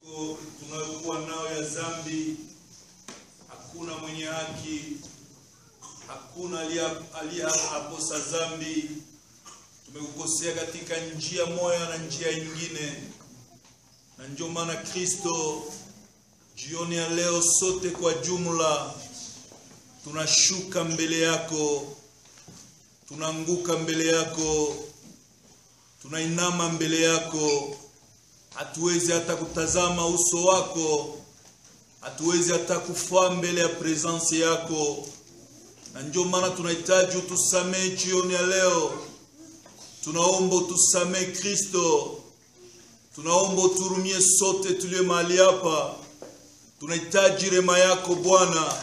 tunayokuwa nayo ya dhambi, hakuna mwenye haki, hakuna aliyeakosa dhambi. Tumekukosea katika njia moja na njia nyingine, na ndio maana Kristo jioni ya leo sote kwa jumla tunashuka mbele yako, tunaanguka mbele yako, tunainama mbele yako. Hatuwezi hata kutazama uso wako, hatuwezi hata kufaa mbele ya presence yako, na ndio maana tunahitaji utusamee jioni ya leo. Tunaomba utusamee Kristo, tunaomba uturumie sote tulio mahali hapa. Tunahitaji rema yako Bwana,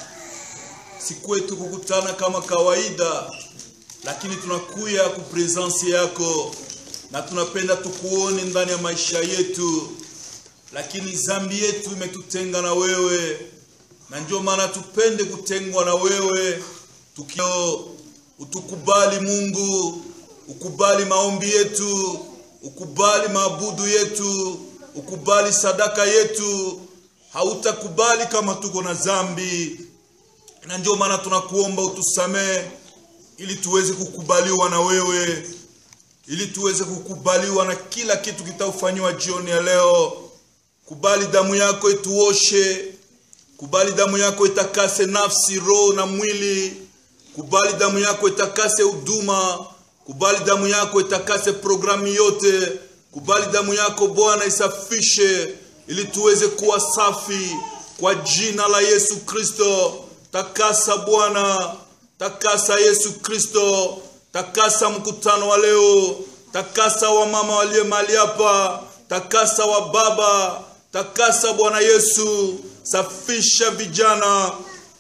si kwetu kukutana kama kawaida, lakini tunakuya ku presence yako na tunapenda tukuone ndani ya maisha yetu, lakini zambi yetu imetutenga na wewe, na ndio maana tupende kutengwa na wewe. Tukio utukubali Mungu, ukubali maombi yetu, ukubali maabudu yetu, ukubali sadaka yetu. Hautakubali kama tuko na zambi, na ndio maana tunakuomba utusamee, ili tuweze kukubaliwa na wewe ili tuweze kukubaliwa na kila kitu kitaufanywa jioni ya leo. Kubali damu yako ituoshe, kubali damu yako itakase nafsi, roho na mwili. Kubali damu yako itakase huduma, kubali damu yako itakase programu yote. Kubali damu yako Bwana isafishe, ili tuweze kuwa safi kwa jina la Yesu Kristo. Takasa Bwana, takasa Yesu Kristo takasa mkutano wa leo, takasa wa mama walio mahali hapa, takasa wa baba, takasa Bwana Yesu, safisha vijana,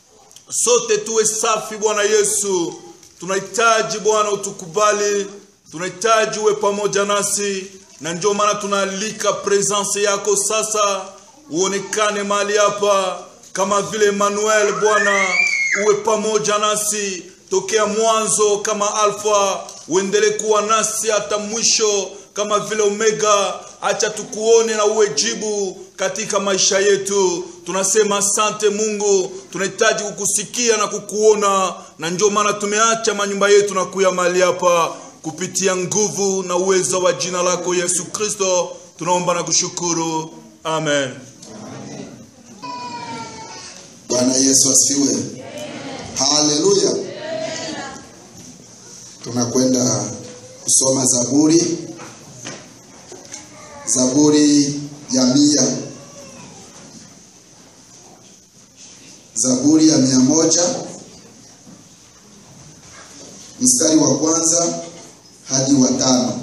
sote tuwe safi Bwana Yesu. Tunahitaji Bwana utukubali, tunahitaji uwe pamoja nasi, na ndio maana tunaalika presence yako sasa, uonekane mahali hapa kama vile Emmanuel. Bwana uwe pamoja nasi tokea mwanzo kama Alfa, uendelee kuwa nasi hata mwisho kama vile Omega. Acha tukuone na uwe jibu katika maisha yetu. Tunasema asante Mungu, tunahitaji kukusikia na kukuona, na ndio maana tumeacha manyumba yetu na kuya mahali hapa kupitia nguvu na uwezo wa jina lako Yesu Kristo, tunaomba na kushukuru, amen. Bwana Yesu asifiwe, haleluya. Tunakwenda kusoma Zaburi, Zaburi ya mia, Zaburi ya mia moja mstari wa kwanza hadi wa tano.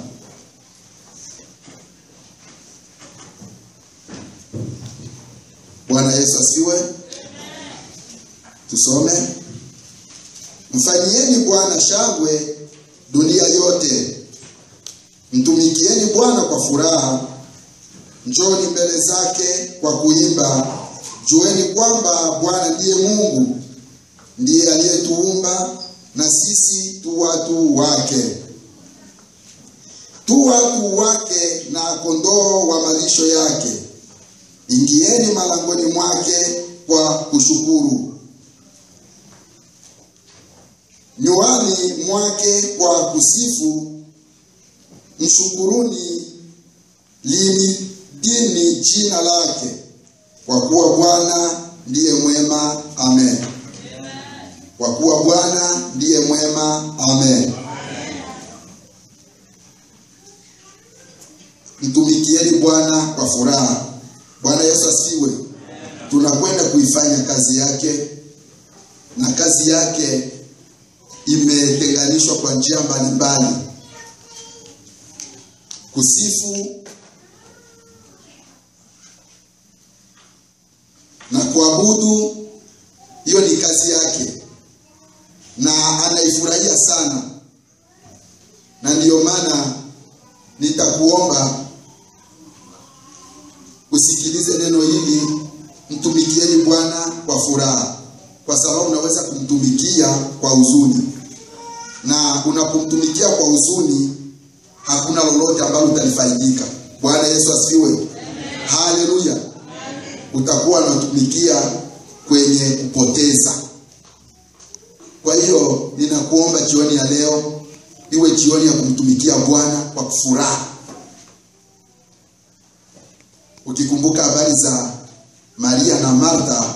Bwana Yesu asifiwe. Tusome. Mfanyieni Bwana shangwe dunia yote, mtumikieni Bwana kwa furaha, njoni mbele zake kwa kuimba. Jueni kwamba Bwana ndiye Mungu, ndiye aliyetuumba na sisi tu watu wake, tu watu wake na kondoo wa malisho yake. Ingieni malangoni mwake kwa kushukuru nywani mwake kwa kusifu, mshukuruni, limidini jina lake, kwa kuwa Bwana ndiye mwema. Amen. Kwa kuwa Bwana ndiye mwema. Amen. Mtumikieni Bwana kwa furaha. Bwana Yesu asifiwe. Tunakwenda kuifanya kazi yake, na kazi yake imetenganishwa kwa njia mbalimbali. Kusifu na kuabudu, hiyo ni kazi yake na anaifurahia sana, na ndiyo maana nitakuomba usikilize neno hili, mtumikieni Bwana kwa furaha, kwa sababu unaweza kumtumikia kwa huzuni na unapomtumikia kwa huzuni hakuna lolote ambalo utalifaidika. Bwana Yesu asifiwe, haleluya. utakuwa unatumikia kwenye kupoteza. Kwa hiyo ninakuomba jioni ya leo iwe jioni ya kumtumikia Bwana kwa furaha, ukikumbuka habari za Maria na Martha,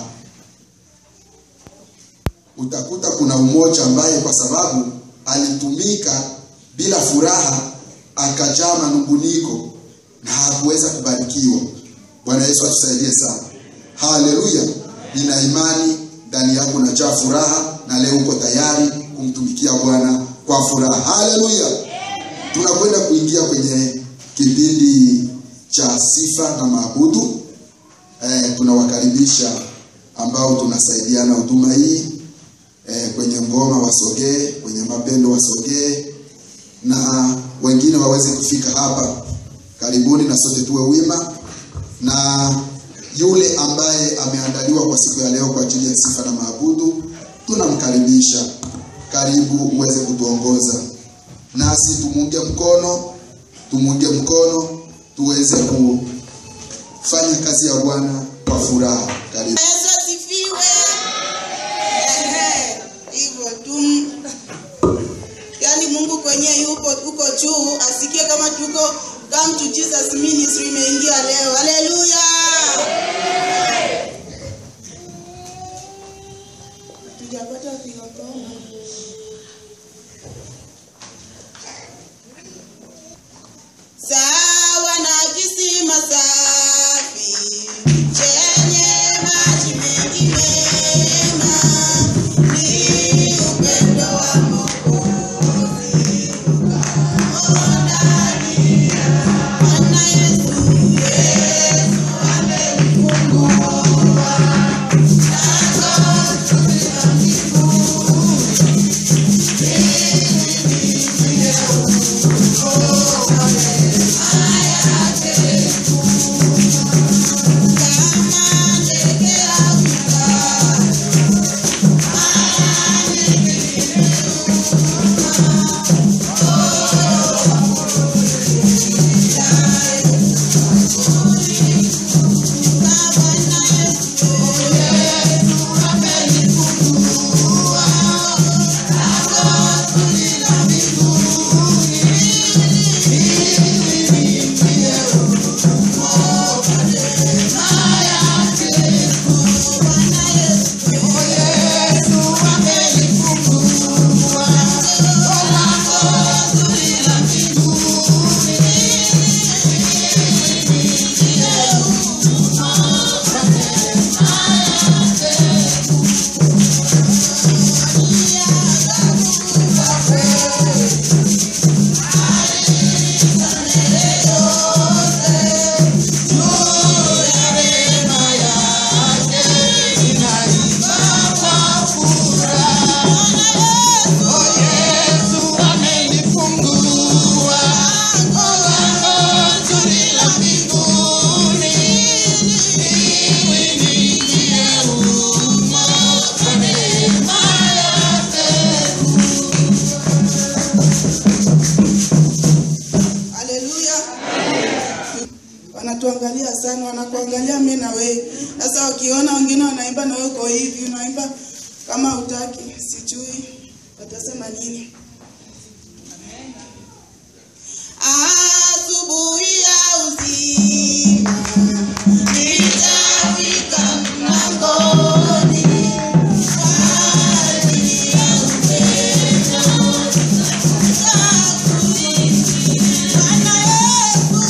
utakuta kuna umoja ambaye kwa sababu alitumika bila furaha akajaa manunguniko na hakuweza kubarikiwa. Bwana Yesu atusaidie sana. Haleluya! Nina imani ndani yako unajaa furaha na leo uko tayari kumtumikia Bwana kwa furaha. Haleluya! Tunakwenda kuingia kwenye kipindi cha sifa na maabudu. Eh, tunawakaribisha ambao tunasaidiana huduma hii eh, kwenye ngoma wasogee, kwenye mapendo wasogee, na wengine waweze kufika hapa. Karibuni na sote tuwe wima, na yule ambaye ameandaliwa kwa siku ya leo kwa ajili ya sifa na maabudu tunamkaribisha. Karibu uweze kutuongoza nasi, tumunge mkono, tumunge mkono tuweze kufanya kazi ya Bwana kwa furaha. Karibu. Yesu asifiwe. Ehe, hivyo tu. Yaani Mungu kwenye yupo uko juu asikie kama tuko Come to Jesus Ministry imeingia leo. Haleluya. Tujapata piga kona. Sawa na kisima safi chenye maji mengi mema, ni upendo wa Mwokozi ukao ndani ya Bwana Yesu. Yesu amenifungua kama ndege angani. Haleluya. Wanatuangalia sana, wanakuangalia mimi na wewe. Sasa wakiona wengine wanaimba na wewe uko hivi, unaimba kama utaki, sijui watasema nini. Asubuhi ya uzima nitafika mlangoni kwa ajili ya upendo Bwana Yesu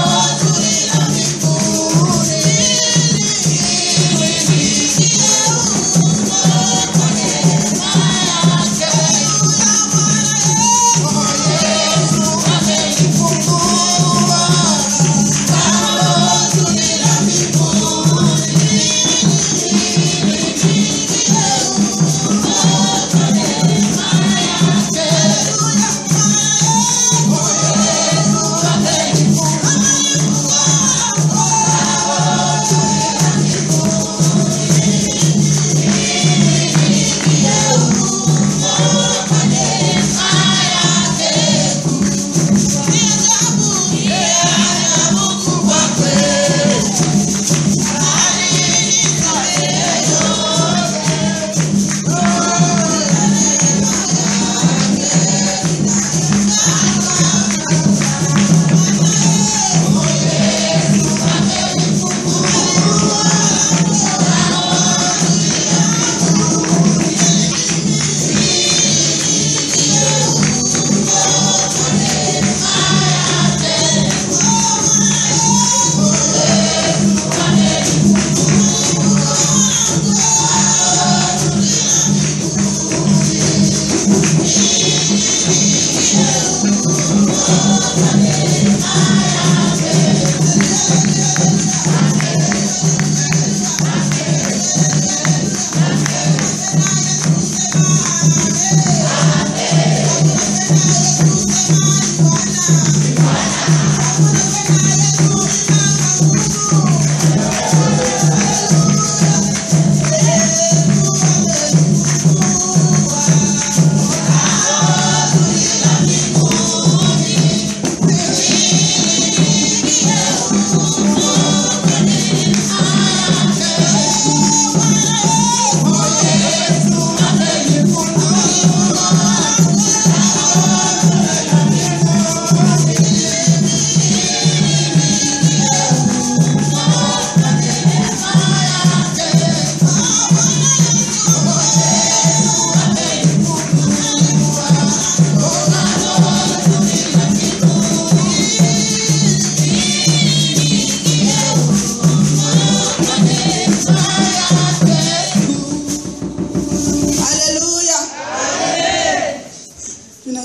amefungua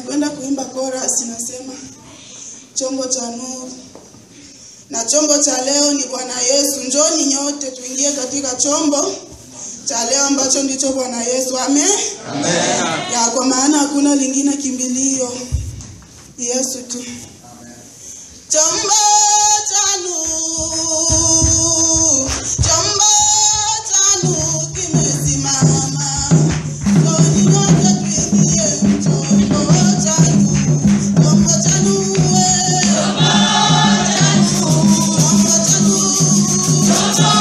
tunakwenda kuimba chorus inasema chombo cha nuru na chombo cha leo ni Bwana Yesu. Njoni nyote tuingie katika chombo cha leo ambacho ndicho Bwana Yesu. Amen. Amen. Ya kwa maana hakuna lingine kimbilio. Ni Yesu tu. Chombo cha nuru. Chombo cha nuru kimesimama. Njoni nyote tuingie chombo cha nuru. Chombo cha nuru. Chombo cha nuru.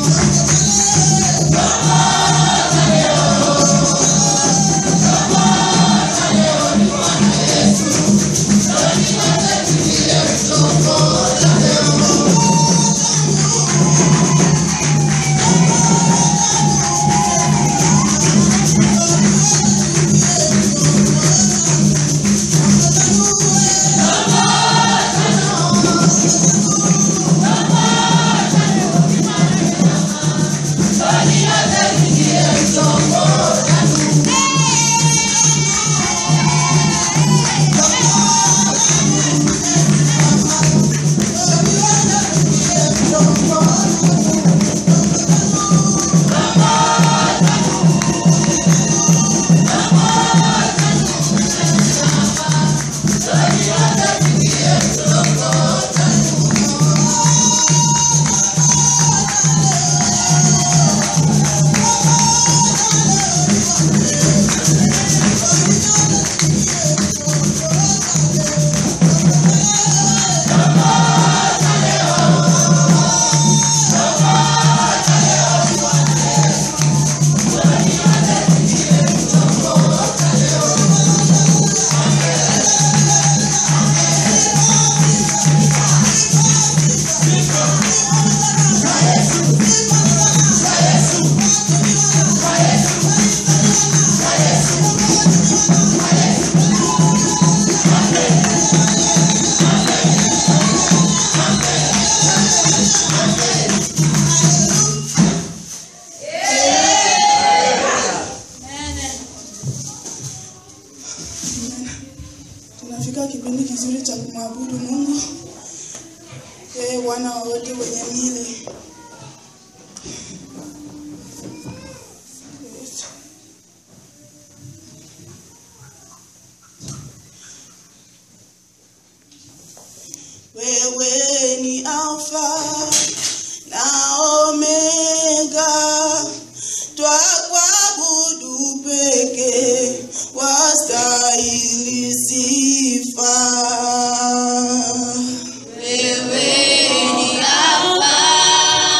Baba katika kipindi kizuri cha kumwabudu Mungu. Yeye Bwana wa wote wenye mili. Wewe ni Alfa na Omega, twakuabudu peke, wastahili sifa. Wewe ni Alfa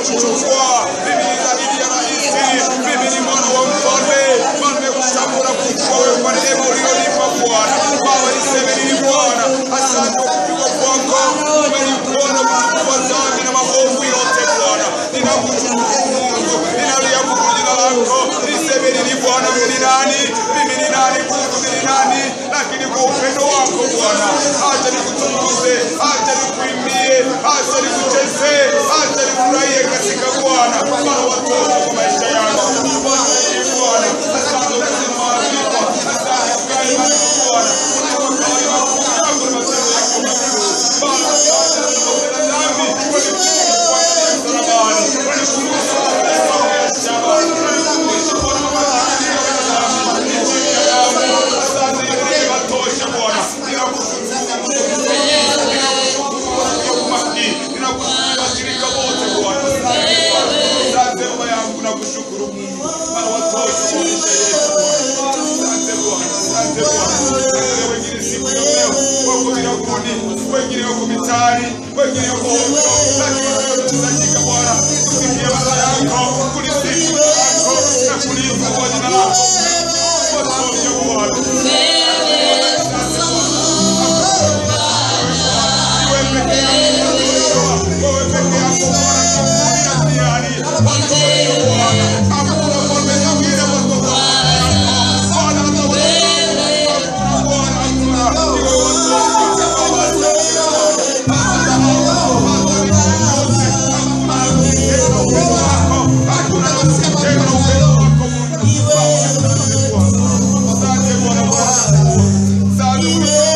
kuchukua. Mimi ni zaidi ya rahisi, mimi ni mwana wa mfalme. Mfalme kuchagua kuchukua wewe kwa neema ulionipa Bwana. Baba niseme nini Bwana? Asante kwa kupigwa kwako. Umenipona kuchukua dhambi na maovu yote Bwana. Ninakushukuru Mungu, ninaliabudu jina lako. Niseme nini Bwana? Mimi ni nani? Mimi ni nani? Mungu mimi ni nani? Lakini kwa upendo wako Bwana, acha nikutukuze, acha nikuimbie, acha nikuchezee, acha nifurahie katika Bwana. Bwana watoto kwa maisha yangu. Bwana ni Bwana. Asante kwa uzima wa vipo. Asante kwa imani yako Bwana. Asante kwa imani yako na matendo yako makuu. Bwana, asante kwa kutenda dhambi. Kwa nikushukuru kwa ajili ya msalabani. Kwa nikukumbusha kwa sababu ya shaba. Kwa nikukumbusha kwa mama yangu ya dhambi. Ni chini ya damu. Asante ili niwatoshe Bwana. Ninakushukuru. Ninakushukuru kwa ajili ya umakini. Ninakushukuru washirika wote Bwana. Asante Baba yangu nakushukuru Mungu. Maana watosha kwa maisha yetu Bwana. Asante Bwana. Asante Bwana. Asante wengine siku ya leo wako viraguni, wengine wako mitaani, wengine wako ovyo, lakini wewe tunahitajika Bwana kusikia baba yako, kulisifu jina lako na kuliimbia kwa jina lako. Watosha Bwana. Wewe peke yako unatosha. Wewe peke yako Bwana mbinguni na duniani. Watosha Bwana. Hakuna mfalme mwingine kutoka Bwana hata wewe. Hakuna Bwana, hakuna. Ni wewe watosha. Baba, asante Bwana. Hakuna tena upendo wako Mungu. Asante Bwana Bwana. Asante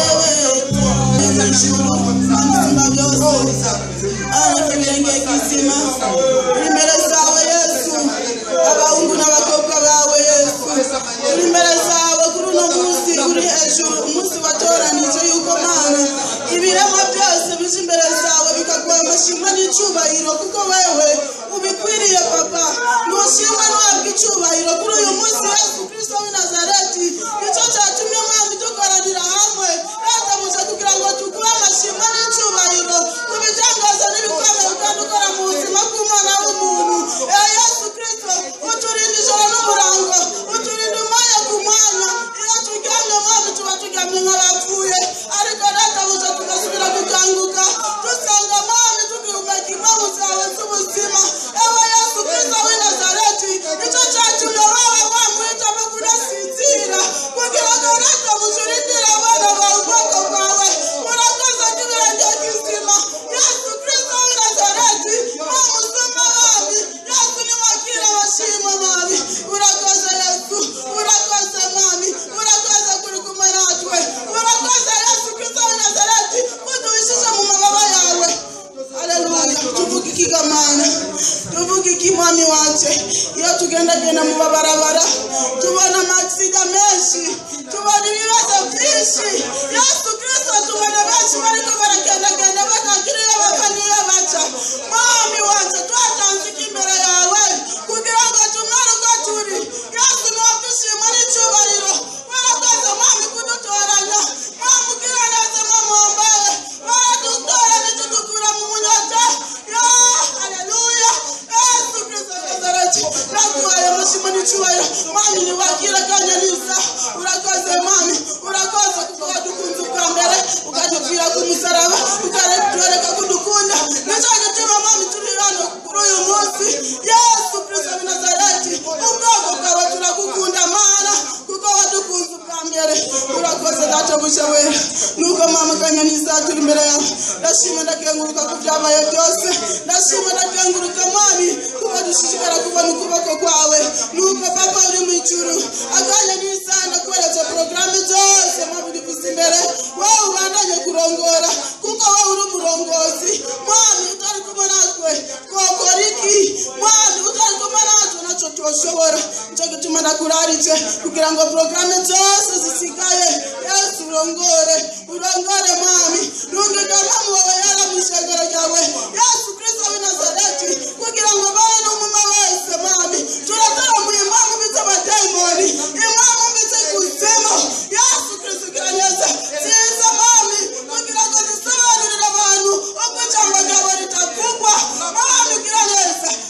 imbere zawe yesu abahungu n'abakobwa bawe yesu uri imbere zawe kuri uno munsi uri hejuru umunsi watoranije yuko mana ibiremwa byose bije imbere zawe bikaguha amashimwe n'icyubahiro kuko wewe ubikwiriye papa ntushimwe ntuhabwe icyubahiro kuri uyu munsi yesu kristo w'i nazareti nicyo cyatumye mwami dukoranira hamwe databuze kugira ngo tuguhe amashimwe n'icyubahiro ku bitangaza n'ibikomeye kandi ukora mu buzima bw'umwana w'umuntu Eh, yesu kristo uturinda ijoro n'umurango uturinda umwanya ku mwanya iyo turyamye mwami tuba turyamye nk'abapfuye ariko databuze tugasubira gukanguka dusanga mwami tugihumeka impamvu zawe z'ubuzima ewe yesu kristo w'i nazareti nicyo cyatumye wawe wamuhitamo kudasinzira kugira ngo databuze urindire abana bawe ubwoko bwawe urakoze n'ibirenge by'izima yesu kristo w'i nazareti mwami usumba abami yesu niwakira abashima mwami urakoze yesu urakoze mwami urakoze kuri kumwe natwe urakoze yesu kristo w'i nazareti kuduhishije mu mababa yawe Haleluya. Tuvuge ikigamana. Tuvuge iki mwami wacu. Iyo tugendagenda mu mabarabara tubona amaksida menshi, tubona ibibazo byinshi. Yesu Kristo tubona benshi bariko baragendagenda batakiri iyo bava n'iyo baca. Mwami wacu twatanze iki imbere yawe kugira ngo tumere uko turi. Yesu niwe dushima n'icyubahiro. Warakoze mwami kudutoranya. Mwami ugira neza mwami wambaye. Waradutora ntitudukura mu munyota. Ya, haleluya. Yesu Kristo wa Nazareti. Naguhaye amashimo n'icyubahiro. Mwami niwakira kanya nisa. Urakoze mwami. Urakoze kuko wadukunze ubwa mbere. Ukadupfira ku musaraba. Ukatwereka kudukunda. Nicyo gituma mwami turi hano kuri uyu munsi. Yesu Kristo wa Nazareti. Ubwoko bwawe turagukunda mana. Kuko wadukunze ubwa mbere. Urakoze databuja wera. Nuko mama kanyoni turi imbere yawe. Ndashima ndakenguruka ku byabaye byose. Ndashima ndakenguruka mwami. Kuba dushishikara kubona ukuboko kwawe. Nuko papa uri mu ijuru. Akanya n'isanda kweretse porogaramu zose mwami dufise imbere. Wowe ubandanye kurongora. Kuko wowe uri umurongozi. Mwami utari kumwe natwe. Twakora iki? Mwami utari kumwe natwe ntacyo tushobora. Nicyo gituma ndakuraritse kugira ngo porogaramu zose zisigaye Yesu urongore urongore mwami nungika mamu wawe yara mu ishengero ryawe Yesu Kristo w'i Nazareti kugira ngo babe n'umuma wese mwami turataramuye impamvu mbize abadayimoni impamvu mbize kuzimu Yesu Kristo ugira neza ziza mwami kugira ngo zisobanurire abantu uko ijambo ryawe ritavugwa mwami ugira neza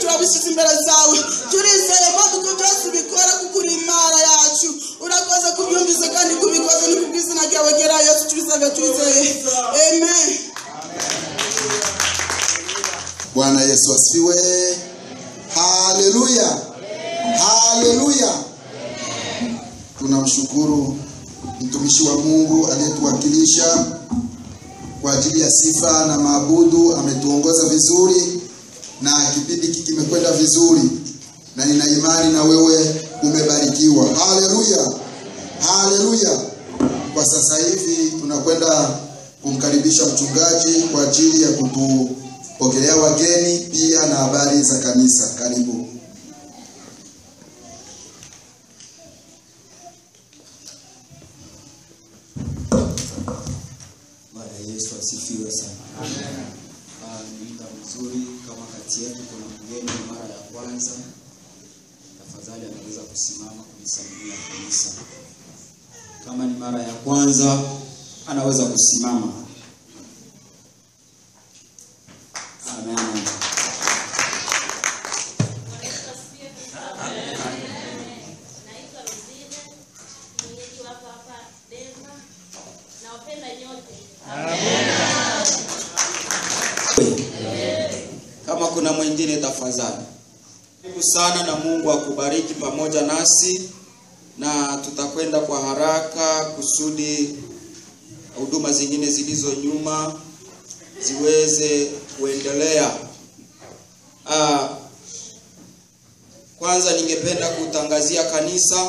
turabishyize imbere zawe turizeye ko kuko byose ubikora kuko uri imana yacu urakoze kubyumvise kandi kubikoze ni kubw'izina ryawe gera yesu tubisaga twizeye amen bwana yesu asifiwe haleluya haleluya tunamshukuru mtumishi wa mungu aliyetuwakilisha kwa ajili ya sifa na maabudu ametuongoza vizuri na kipindi hiki kimekwenda vizuri na nina imani na wewe umebarikiwa haleluya haleluya kwa sasa hivi tunakwenda kumkaribisha mchungaji kwa ajili ya kutupokelea wageni pia na habari za kanisa karibu Bwana Yesu asifiwe sana. Ah, Ni muda mzuri kama kati yetu kuna mgeni mara ya kwanza, tafadhali anaweza kusimama kulisalimia kanisa. Kama ni mara ya kwanza, anaweza kusimama. Amen. Naitwa Rosine, mwenyeji wako hapa Denver. Nawapenda nyote. Kama kuna mwingine tafadhali. Karibu sana na Mungu akubariki pamoja nasi na tutakwenda kwa haraka kusudi huduma zingine zilizo nyuma ziweze kuendelea. Ah, kwanza ningependa kutangazia kanisa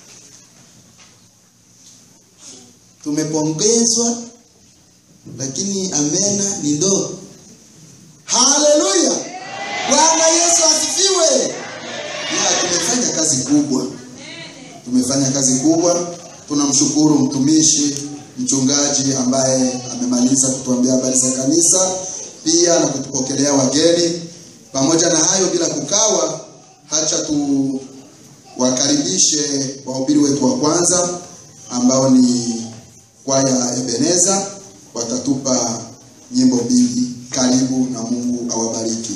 tumepongezwa lakini amena ni ndoo haleluya bwana yesu asifiwe ya tumefanya kazi kubwa tumefanya kazi kubwa tunamshukuru mtumishi mchungaji ambaye amemaliza kutuambia habari za kanisa pia na kutupokelea wageni pamoja na hayo bila kukawa hacha tu wakaribishe wahubiri wetu wa kwanza ambao ni kwaya Ebeneza watatupa nyimbo mbili. Karibu na Mungu awabariki.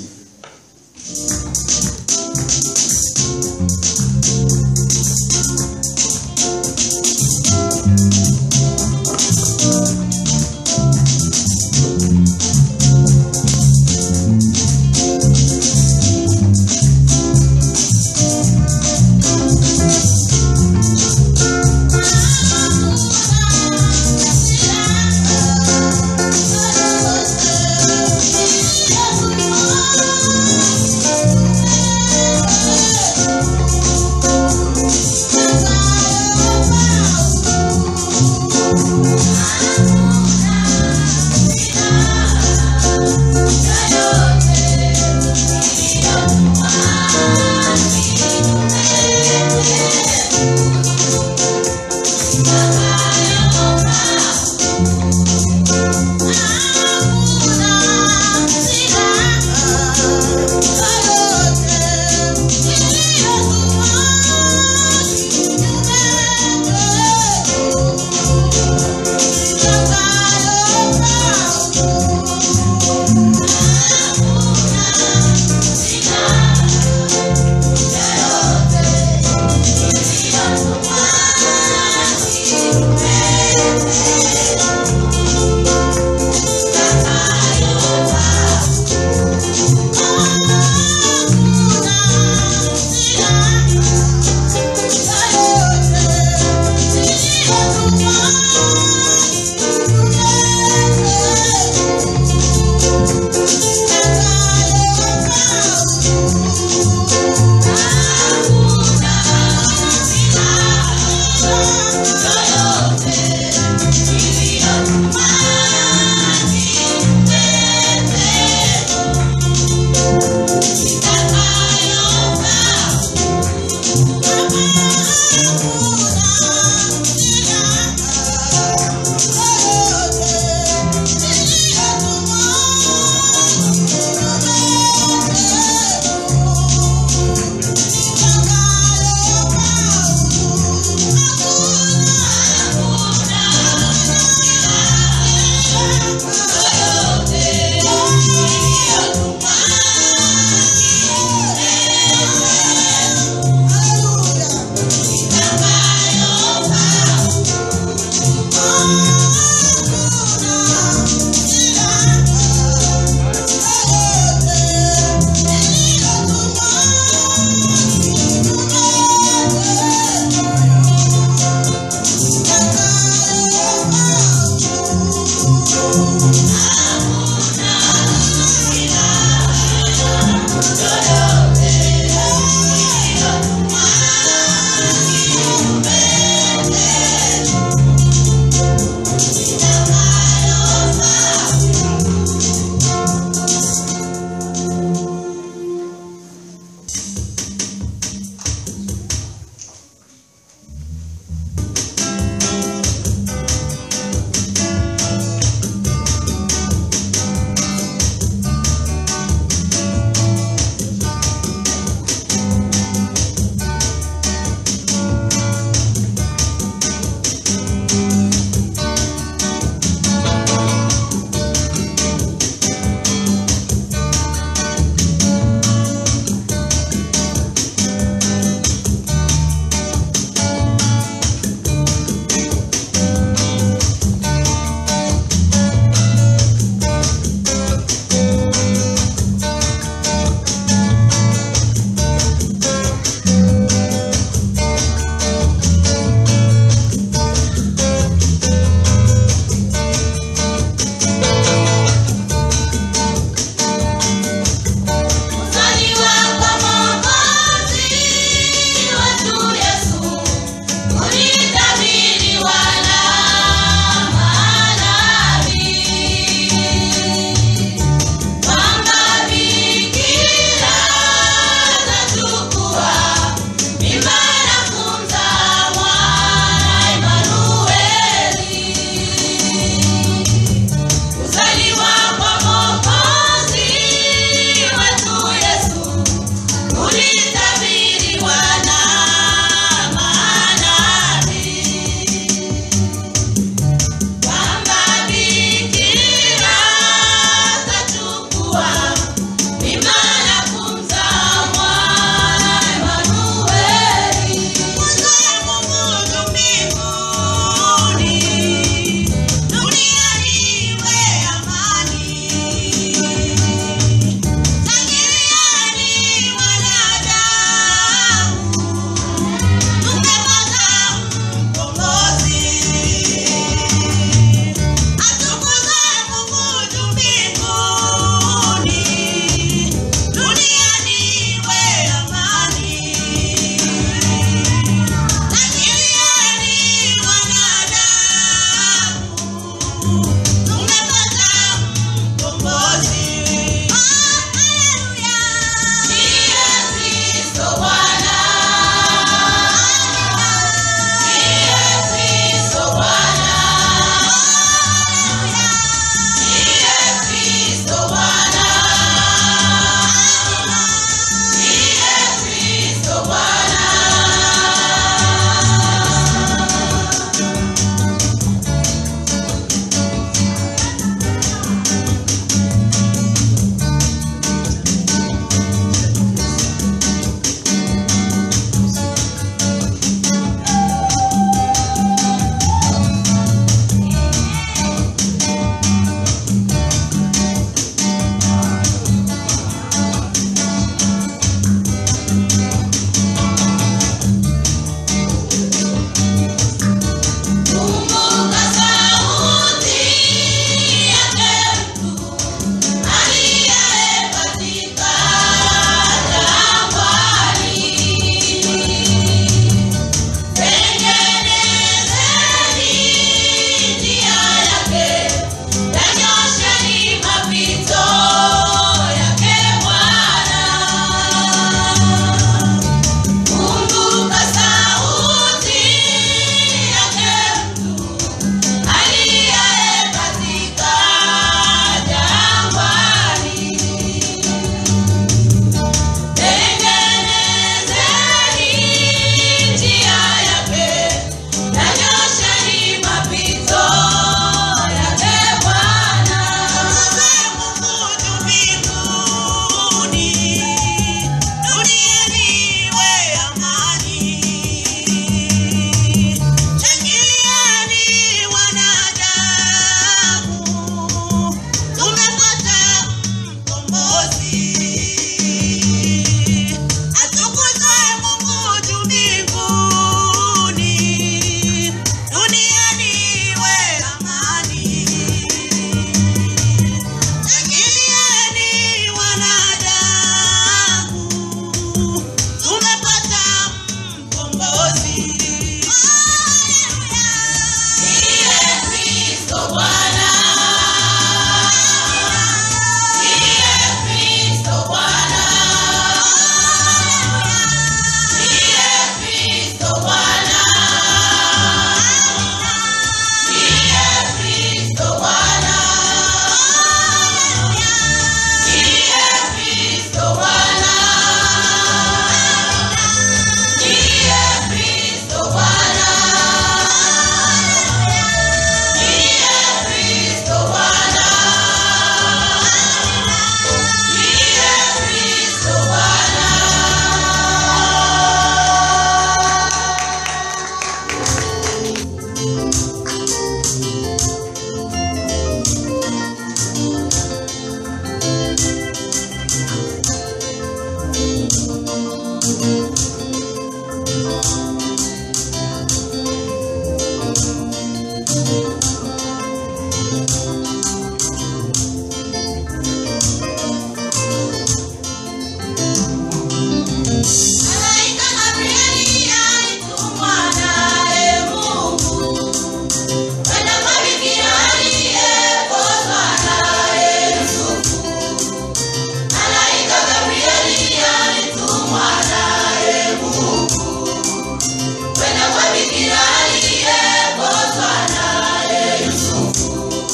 Malaika Gabrieli alitumwa naye Mungu kwenda kwa bikira aliyepozwa naye Yusufu. Malaika Gabrieli alitumwa naye Mungu kwenda kwa bikira aliyepozwa naye Yusufu.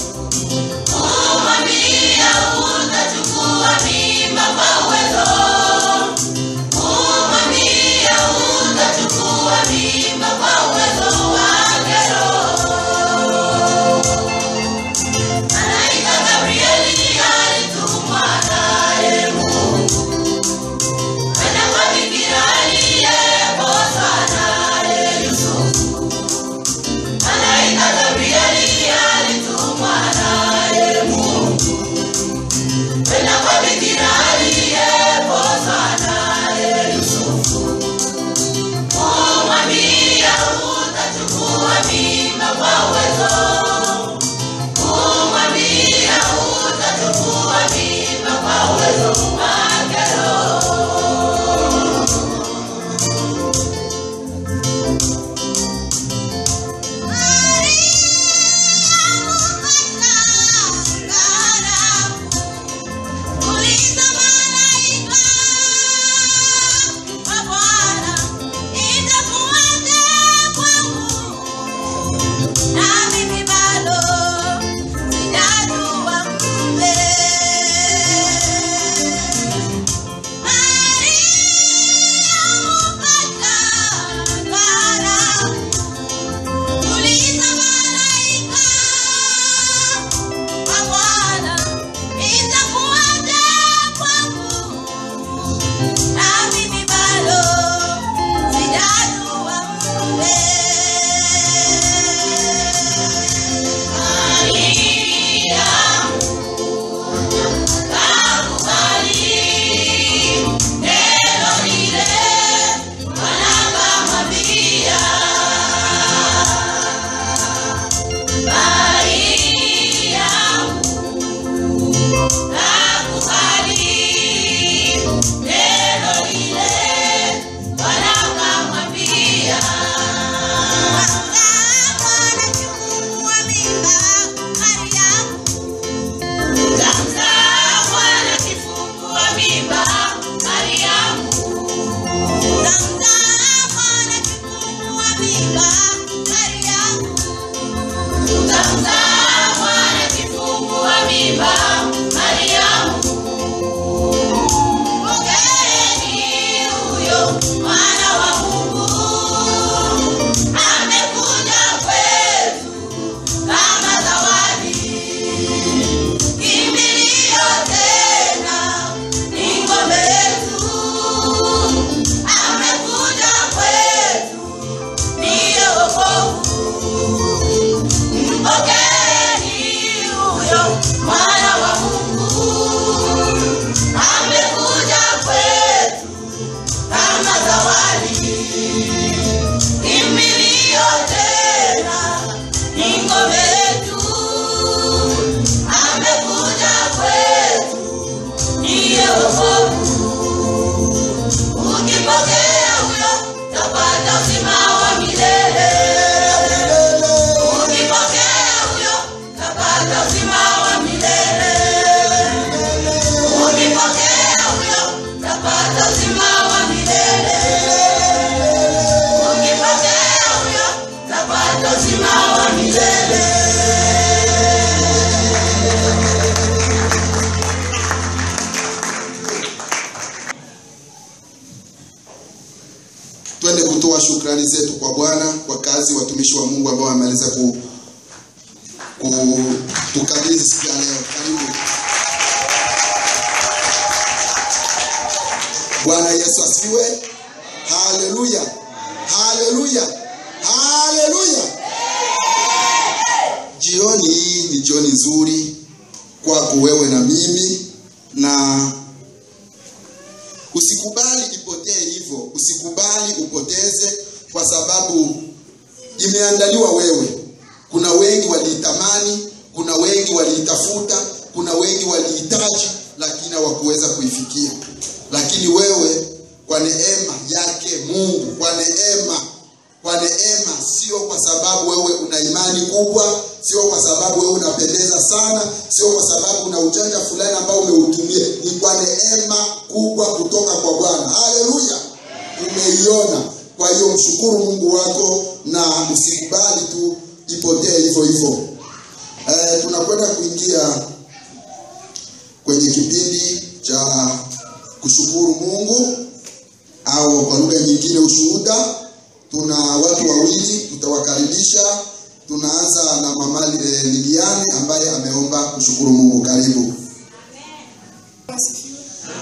Kumwambia utachukua mimba kwa uwezo kumwambia utachukua mimba kwa uwezo wake Roho. Malaika Gabrieli alitumwa naye Mungu kwenda kwa bikira aliyepozwa naye Yusufu. Malaika Gabrieli alitumwa naye Mungu kwenda kwa bikira aliyepozwa naye Yusufu. Kumwambia utachukua mimba kwa uwezo. Kumwambia utachukua mimba kwa uwezo wake Roho. Uliza malaika wa Bwana, itakuwaje kwangu? Na mimi bado sijajua mume. twende kutoa shukrani zetu kwa bwana kwa kazi watumishi wa mungu ambao wameweza ku, kutukabidhi siku ya leo karibu bwana yesu asifiwe haleluya haleluya haleluya jioni hii ni jioni nzuri kwako wewe na mimi na usikubali ipotee hivyo usikubali upoteze kwa sababu imeandaliwa wewe kuna wengi waliitamani kuna wengi waliitafuta kuna wengi walihitaji lakini hawakuweza kuifikia lakini wewe kwa neema yake mungu kwa neema kwa neema sio kwa sababu wewe una imani kubwa sio kwa sababu wewe unapendeza sana sio kwa sababu una ujanja fulani ambao umeutumia ni kwa neema kubwa kutoka kwa bwana haleluya umeiona kwa hiyo mshukuru mungu wako na usikubali tu ipotee hivyo hivyo eh, tunakwenda kuingia kwenye kipindi cha kushukuru mungu au kwa lugha nyingine ushuhuda tuna watu wawili tutawakaribisha tunaanza na mama eh, liliani ambaye ameomba kushukuru mungu karibu Asifiwe.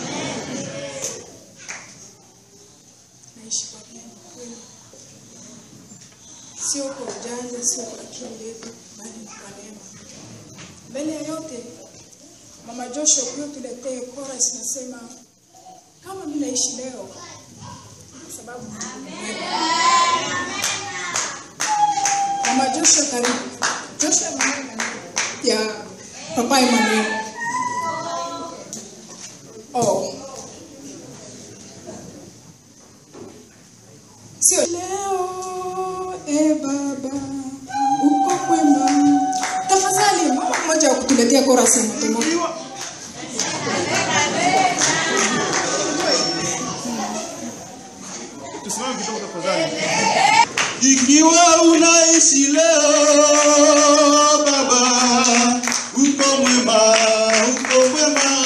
Naishi kwa neema kweli, sio kwa ujanja, sio kwa akili yetu, bali ni kwa neema. Mbele ya yote, Mama Joshua huyo tuletee chorus nasema kama mimi naishi leo kwa sababu Mungu ni mwema. Mama Joshua karibu. Joshua mama ya Papa Emmanuel. Oh. Sio leo e baba uko kwema. Tafadhali mama mmoja wa kutuletea chorus ya motomoto. Ikiwa unaishi leo baba, uko mwema, uko mwema.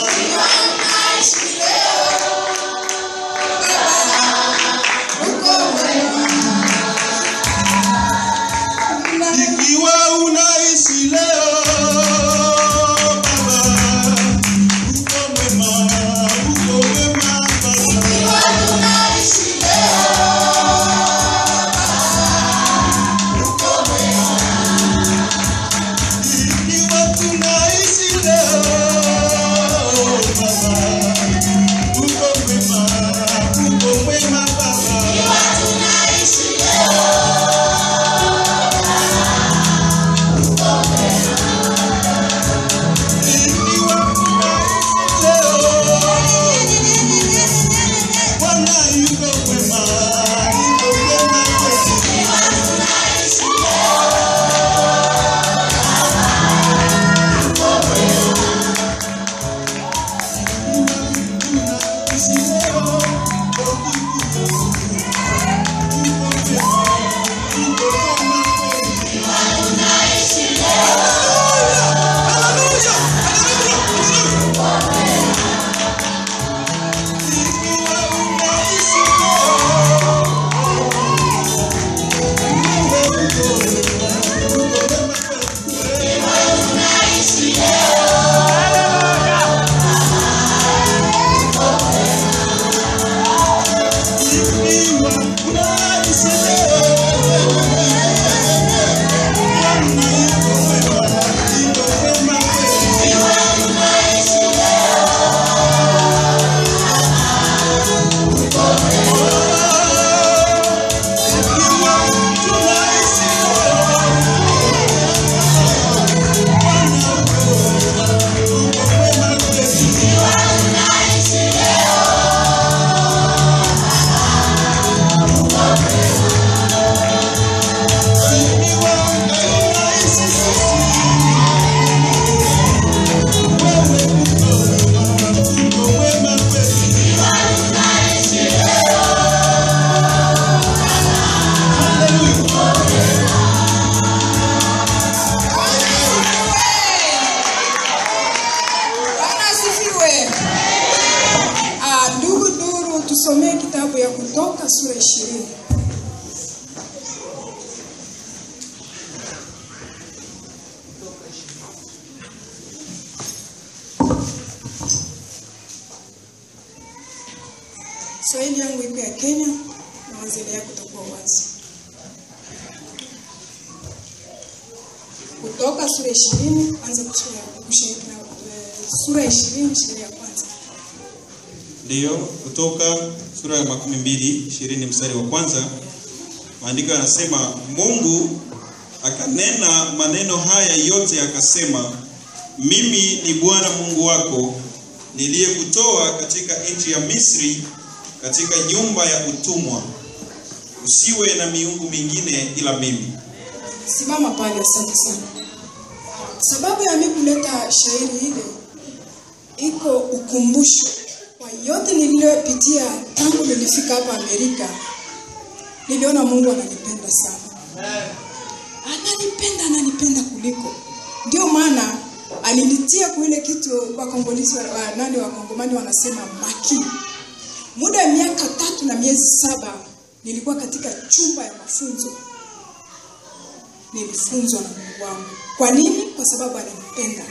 Ikiwa unaishi leo baba, uko mwema, uko mwema baba. Ikiwa tunaishi leo baba, uko mwema, uko mwema baba. Ikiwa tunaishi leo, Bwana yuko mwema, yuko mwema kwetu. Bwana asifiwe. Ah, ndugu Duru, tusomee kitabu ya Kutoka sura ishirini. Swahili yangu iko ya Kenya na waziri yako utakuwa wazi. Kutoka sura ishirini anza kusoma kushairi na eh, sura ishirini shairi ya kwanza. Ndiyo, kutoka sura ya makumi mbili ishirini mstari wa kwanza maandiko yanasema, Mungu akanena maneno haya yote akasema, mimi ni Bwana Mungu wako niliyekutoa katika nchi ya Misri, katika nyumba ya utumwa. Usiwe na miungu mingine ila mimi. Simama pale, asante sana. Sababu ya mimi kuleta shairi ile iko ukumbusho kwa yote niliyopitia tangu nilifika hapa Amerika. Niliona Mungu ananipenda sana, ananipenda, ananipenda kuliko. Ndio maana alinitia kwa ile kitu wakongolisi wa, wa, nani wakongomani wanasema maki. Muda ya miaka tatu na miezi saba nilikuwa katika chumba ya mafunzo nilifunzwa na Mungu wangu. Kwa nini? Kwa sababu alinipenda.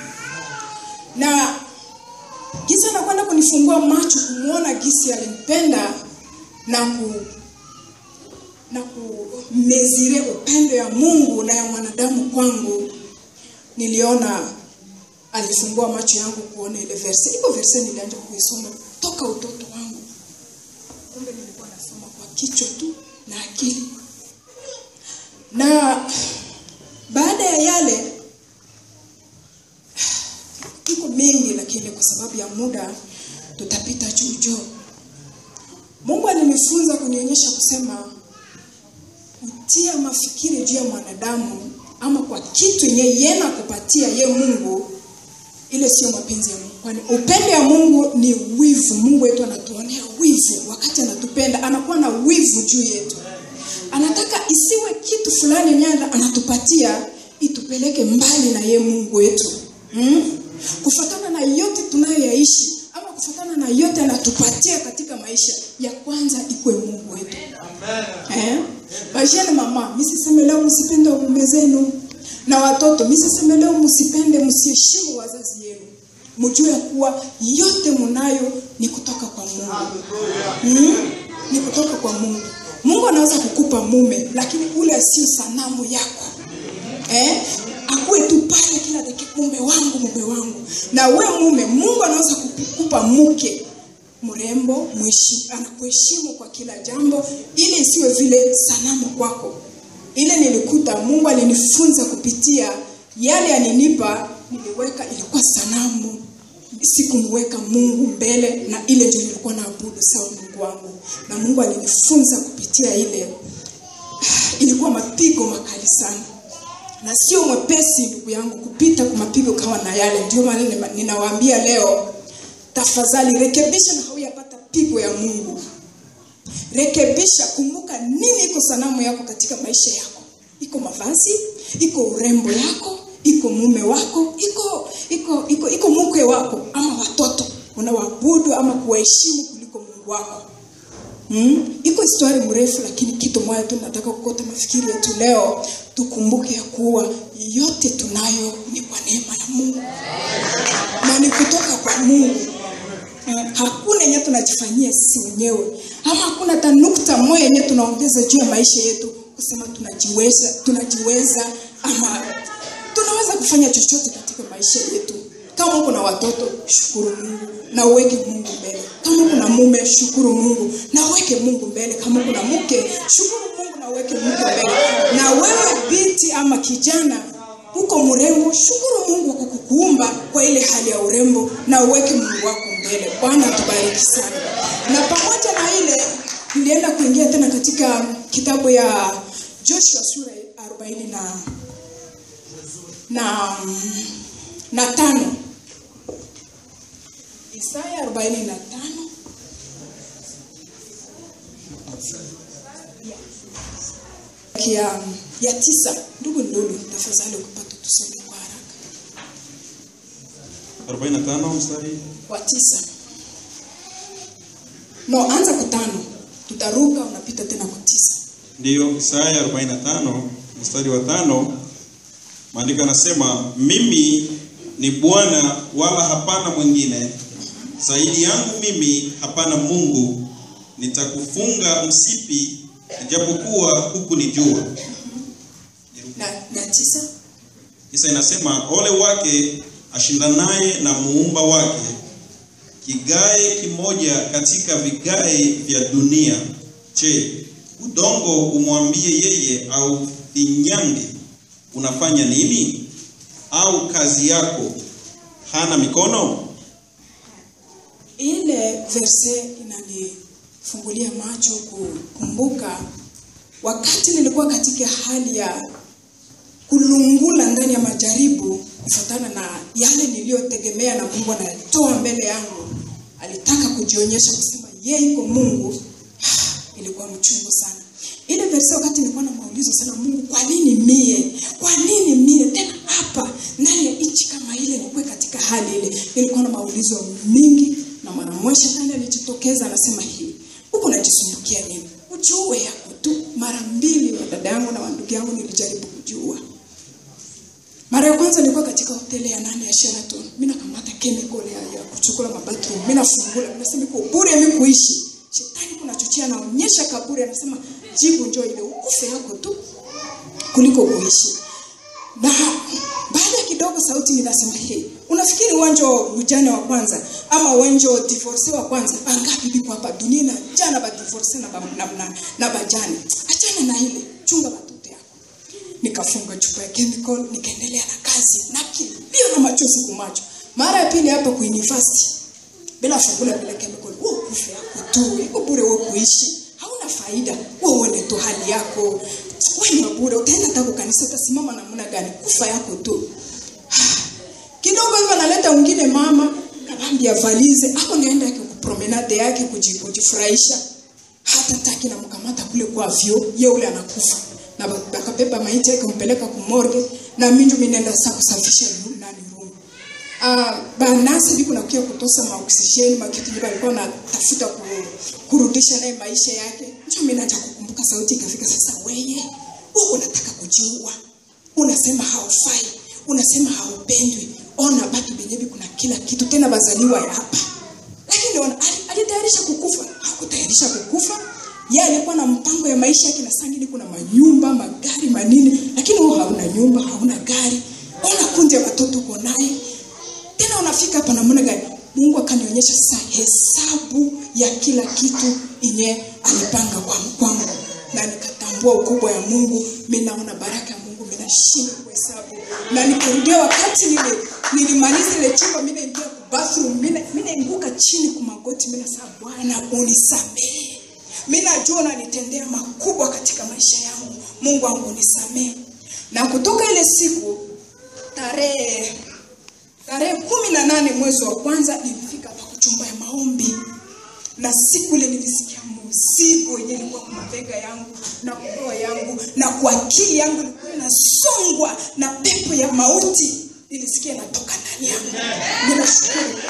Na gisi anakwenda kunifungua macho kumwona gisi alinipenda na ku na kumezire upendo ya Mungu na ya mwanadamu kwangu, niliona alifungua macho yangu kuona ile verse. Iko verse nilianza kuisoma toka utoto wangu, kumbe nilikuwa nasoma kwa kichwa tu na akili na baada ya yale iko mengi, lakini kwa sababu ya muda tutapita juu juu. Mungu alinifunza kunionyesha kusema kutia mafikiri juu ya mwanadamu ama kwa kitu yenye yena kupatia ye Mungu, ile sio mapenzi ya Mungu, kwani upendo ya Mungu ni wivu. Mungu wetu anatuonea wivu wakati anatupenda, anakuwa na wivu juu yetu anataka isiwe kitu fulani nyanda anatupatia itupeleke mbali na ye Mungu wetu hmm? kufatana na yote tunayoyaishi ama kufatana na yote anatupatia katika maisha ya kwanza ikwe Mungu wetu eh? Bajene mama, misiseme leo msipende waume zenu na watoto, misiseme leo msipende msiheshimu wazazi yenu, mjue kuwa yote munayo ni kutoka kwa Mungu hmm? ni kutoka kwa Mungu. Mungu anaweza kukupa mume lakini ule asio sanamu yako eh? akuwe tu pale kila dakika, mume wangu, mume wangu. Na we mume, Mungu anaweza kukupa mke mrembo, mwishi, anakuheshimu kwa kila jambo, ile isiwe vile sanamu kwako. Ile nilikuta Mungu alinifunza kupitia yale alinipa, niliweka ilikuwa sanamu sikumweka Mungu mbele, na ile ndio nilikuwa naabudu sawa Mungu wangu, na Mungu alinifunza kupitia ile. Ilikuwa mapigo makali sana, na sio mwepesi ndugu yangu kupita kwa mapigo kama na yale. Ndio maana ninawaambia leo, tafadhali rekebisha na hauyapata pigo ya Mungu. Rekebisha, kumbuka nini iko sanamu yako katika maisha yako. Iko mavazi, iko urembo yako, iko mume wako, iko iko iko iko mke wako ama watoto unawaabudu ama kuwaheshimu kuliko Mungu wako. Hmm? Iko historia mrefu, lakini kitu moja tu nataka kukota mafikiri yetu leo, tukumbuke ya kuwa yote tunayo ni kwa neema ya Mungu na ni kutoka kwa Mungu. Eh, hakuna yenye tunajifanyia sisi wenyewe, ama hakuna hata nukta moja yenye tunaongeza juu ya maisha yetu kusema tunajiweza, tunajiweza ama tunaweza kufanya chochote katika maisha yetu. Kama uko na watoto, shukuru Mungu na uweke Mungu mbele. Kama uko na mume, shukuru Mungu na uweke Mungu mbele. Kama uko na mke, shukuru Mungu na uweke Mungu mbele. Na wewe binti ama kijana uko mrembo, shukuru Mungu kwa kukuumba kwa ile hali ya urembo na uweke Mungu wako mbele. Bwana atubariki sana. Na pamoja na ile nilienda kuingia tena katika kitabu ya Joshua sura ya arobaini na na na tano Isaya arobaini na tano ya, ya tisa. Ndugu Ndulu, tafadhali kupata tusome kwa haraka. 45 mstari Wa tisa. No, anza kwa tano, tutaruka unapita tena kwa tisa. ndiyo Isaya 45 mstari wa tano maandiko yanasema mimi ni Bwana wala hapana mwingine zaidi yangu mimi hapana Mungu nitakufunga msipi ijapokuwa huku ni jua Na, na tisa Kisa inasema ole wake ashindanaye na muumba wake, kigae kimoja katika vigae vya dunia, je, udongo umwambie yeye au finyange, unafanya nini? Au kazi yako hana mikono? ile verse inanifungulia macho kukumbuka wakati nilikuwa katika hali ya kulungula ndani ya majaribu kufuatana na yale niliyotegemea na Mungu anatoa mbele yangu. Alitaka kujionyesha kusema yeye iko Mungu. Ilikuwa mchungu sana. Ile verse wakati nilikuwa na maulizo sana Mungu, kwa nini mie? Kwa nini mie tena hapa ndani ya nchi kama ile nikuwe katika hali ile? Nilikuwa na maulizo mingi na mara mwisho tena alijitokeza anasema hii. Huko unajisumbukia nini? Ujue yako tu. Mara mbili wa dada yangu na wandugu yangu nilijaribu kujua. Mara ya kwanza nilikuwa katika hoteli ya nane ya Sheraton. Mimi nakamata chemical ya, ya kuchukua mabathroom. Mimi nafungula, mimi nasema iko bure mimi kuishi. Shetani kuna chochea anaonyesha kaburi anasema jibu njoo ile ukufe yako tu kuliko kuishi. Na baada ya kidogo sauti ninasema hey, unafikiri uwanja ujana wa kwanza ama uwanja divorce wa kwanza angapi biko hapa dunia na jana ba divorce na ba, na, na, na bajani. Achana na ile, chunga watoto yako nikafunga chupa ya chemical nikaendelea na kazi na kilio na machozi kumacho mara ya pili hapa ku university bila fungula bila chemical wewe kufa yako tu iko bure wewe kuishi hauna faida wewe uone tu hali yako wewe ni bure utaenda hata kanisa utasimama namna gani kufa yako tu kidogo hivyo analeta mwingine mama kabambi avalize hapo ngaenda yake kupromenade yake kuji- kujifurahisha hata taki namkamata kule kwa vyo ye ule anakufa na ba- bakabeba maiti yake kumpeleka kumorge na minju minenda sa kusafisha ru- nani room ah banasi biko nakuya kutosa maoksijeni makitu ndio alikuwa anatafuta ku, kurudisha naye maisha yake ndio mimi naja kukumbuka sauti ikafika sasa weye wewe unataka kujiua unasema haufai unasema haupendwi ona batu benyewe kuna kila kitu tena bazaliwa ya hapa lakini ona ali- alitayarisha kukufa hakutayarisha kukufa yeye alikuwa na mpango ya maisha yake na sangini kuna manyumba magari manini lakini wewe hauna nyumba hauna gari ona kundi ya watoto uko naye tena unafika hapa namna gani mungu akanionyesha sasa hesabu ya kila kitu yenye alipanga kwa kwangu na nikatambua ukubwa ya mungu mi naona baraka ya mungu minashinda kuhesabu na nikarudia wakati nile nilimaliza ile chumba mi naingia ku bathroom mi na- mi nainguka chini kumagoti mi nasema bwana unisamehe mi najua unanitendea makubwa katika maisha yangu mungu wangu unisamehe na kutoka ile siku tarehe tarehe kumi na nane mwezi wa kwanza nilifika hapa kuchumba ya maombi na siku ile nilisikia mzigo yenye ilikuwa kwa mabega yangu na kwa roho yangu na kwa akili yangu ilikuwa inasongwa na pepo ya mauti nilisikia inatoka ndani yangu ninashukuru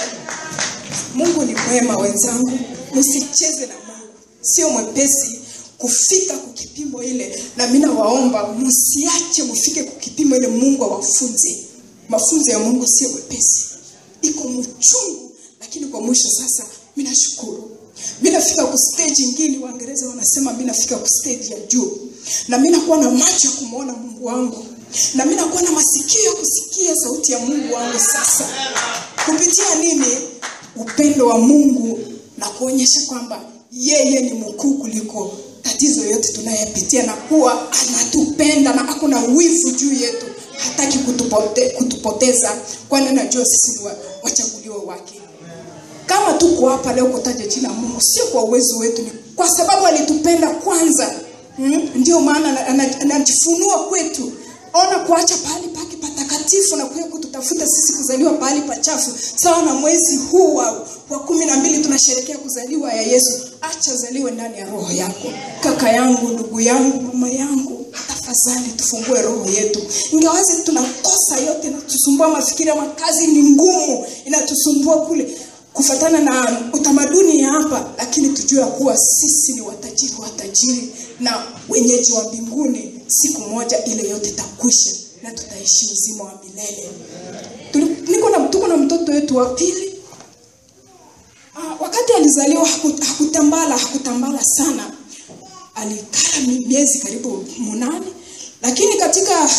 mungu ni mwema wenzangu msicheze na mungu sio mwepesi kufika kukipimo ile na mi nawaomba msiache mfike kukipimo ile mungu awafunze mafunzo ya mungu sio mwepesi iko mchungu lakini kwa mwisho sasa mi nashukuru mi nafika ku stage ingine waingereza wanasema mi nafika ku stage ya juu na mi nakuwa na macho ya kumwona mungu wangu na mi nakuwa na masikio ya kusikia sauti ya mungu wangu sasa kupitia nini upendo wa mungu na kuonyesha kwamba yeye ni mkuu kuliko tatizo yote tunayepitia na kuwa anatupenda na hakuna wivu juu yetu hataki kutupote, kutupoteza kwani najua sisi ni wa- wachaguliwa wake kama tuko hapa leo kutaja jina la mungu sio kwa uwezo wetu ni kwa sababu alitupenda kwanza mm? ndio maana ana- ana- anajifunua kwetu ona kuacha pahali pake patakatifu na kuya kututafuta sisi kuzaliwa pahali pachafu sawa na mwezi huu wa, wa kumi na mbili tunasherekea kuzaliwa ya yesu acha zaliwe ndani ya roho yako kaka yangu ndugu yangu mama yangu tafadhali tufungue roho yetu ingawazi tunakosa yote inatusumbua mafikiri ama kazi ni ngumu inatusumbua kule kufatana na utamaduni ya hapa lakini tujue ya kuwa sisi ni watajiri watajiri na wenyeji wa mbinguni siku moja ile yote itakwisha na tutaishi uzima wa milele Tuli- niko na tuko na mtoto wetu wa pili Ah, wakati alizaliwa haku- hakutambala hakutambala sana alikaa mi- miezi karibu munane lakini katika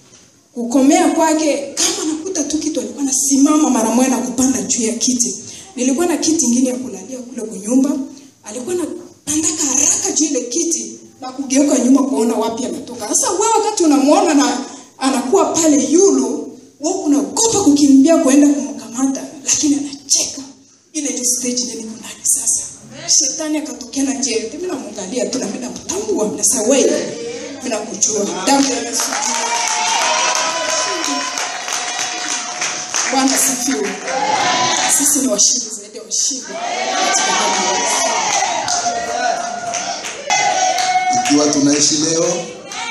kukomea kwake kama nakuta tu kitu alikuwa nasimama mara moja na kupanda juu ya kiti nilikuwa na kiti ingine ya kulalia kule kunyumba alikuwa na pandaka haraka juu ile kiti na kugeuka nyuma kuona wapi ametoka sasa wewe wakati unamwona na anakuwa pale yulu wewe unaogopa kukimbia kuenda kumkamata lakini anacheka ile ndio stage ndio niko ndani sasa shetani akatokea na njia yote mimi namwangalia tu na mimi namtambua na sasa wewe mimi nakujua damu ya Yesu Bwana sifiwe. Sisi ni washindi zaidi ya washindi katika jina la Yesu. ikiwa tunaishi leo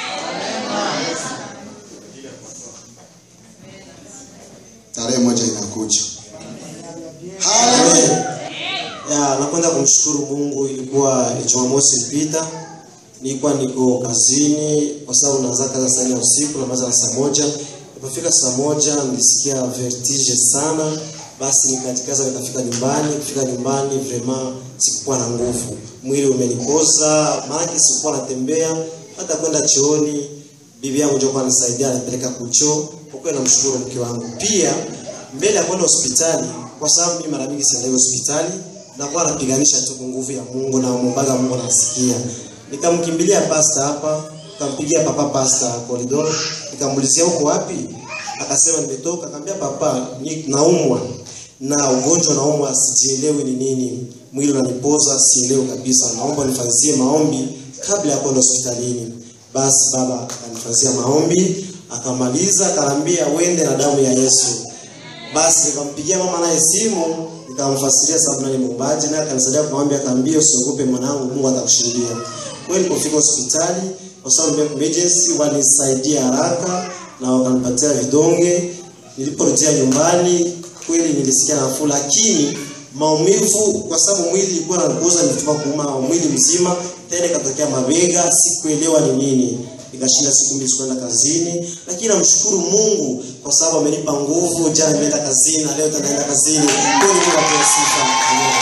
tarehe moja inakuja haleluya ya napenda kumshukuru mungu ilikuwa jumamosi ilipita nilikuwa niko kazini kwa sababu naanza kazi saa nne ya usiku namaliza na saa moja nilipofika saa moja nilisikia vertige sana basi nikajikaza nikafika nyumbani kufika nyumbani vraiment sikukuwa na nguvu mwili umenipoza maanake sikukuwa natembea hata kwenda chooni bibi yangu ndio kwa nisaidia anipeleka kuchoo kwa kweli namshukuru mke wangu pia mbele ya kwenda hospitali kwa sababu mimi mara mingi siendai hospitali nakuwa napiganisha tu kwa nguvu ya Mungu na mwombaga Mungu nasikia nikamkimbilia pasta hapa nikampigia papa pasta corridor nikamuulizia uko wapi akasema nimetoka akamwambia papa ni naumwa na ugonjwa naumwa sijielewi ni nini mwili unanipoza sielewi kabisa naomba nifanzie maombi kabla ya kwenda hospitalini basi baba akanifanyia maombi akamaliza akaniambia uende na damu ya Yesu basi nikampigia mama naye simu nikamfasiria sababu nani muumbaji naye akanisaidia kumwambia akaambia usiogope mwanangu Mungu atakushindia kweli nilipofika hospitali kwa sababu ya emergency walisaidia haraka na wakanipatia vidonge niliporejea nyumbani kweli nilisikia nafuu lakini maumivu kwa sababu mwili ilikuwa nakuza nilitoka kuuma mwili mzima tena ikatokea mabega sikuelewa ni nini nikashinda siku mbili sikuenda kazini lakini namshukuru mungu kwa sababu amenipa nguvu jana nimeenda kazini na leo tena naenda kazini kweli mungu apewe sifa Amen.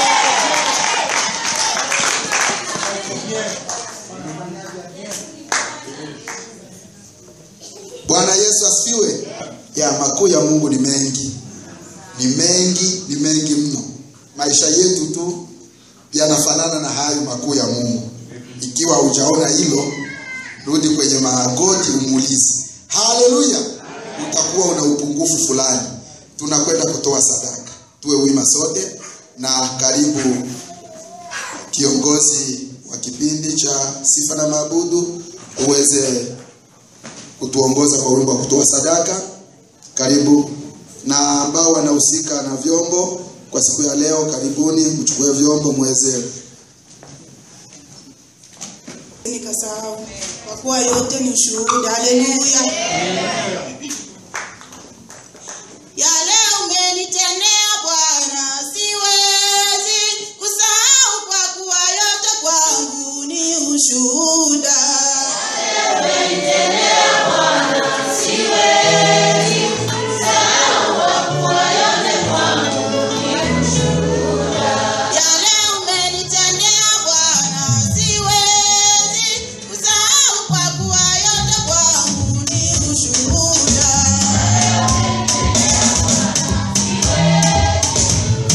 bwana yesu asifiwe ya makuu ya mungu ni mengi ni mengi ni mengi mno maisha yetu tu yanafanana na hayo makuu ya mungu ikiwa hujaona hilo rudi kwenye magoti umuulize haleluya utakuwa una upungufu fulani tunakwenda kutoa sadaka tuwe wima sote na karibu kiongozi wa kipindi cha sifa na maabudu uweze kutuongoza kwa wimbo wa kutoa sadaka karibu na ambao wanahusika na vyombo kwa siku ya leo karibuni mchukue vyombo mweze nikasahau kwa kuwa yote ni ushuhuda haleluya yale umenitendea bwana siwezi kusahau kwa kuwa yote kwangu ni ushuhuda yale umenitendea bwana siwezi kusahau kwa kuwa yote kwangu ni ushuhuda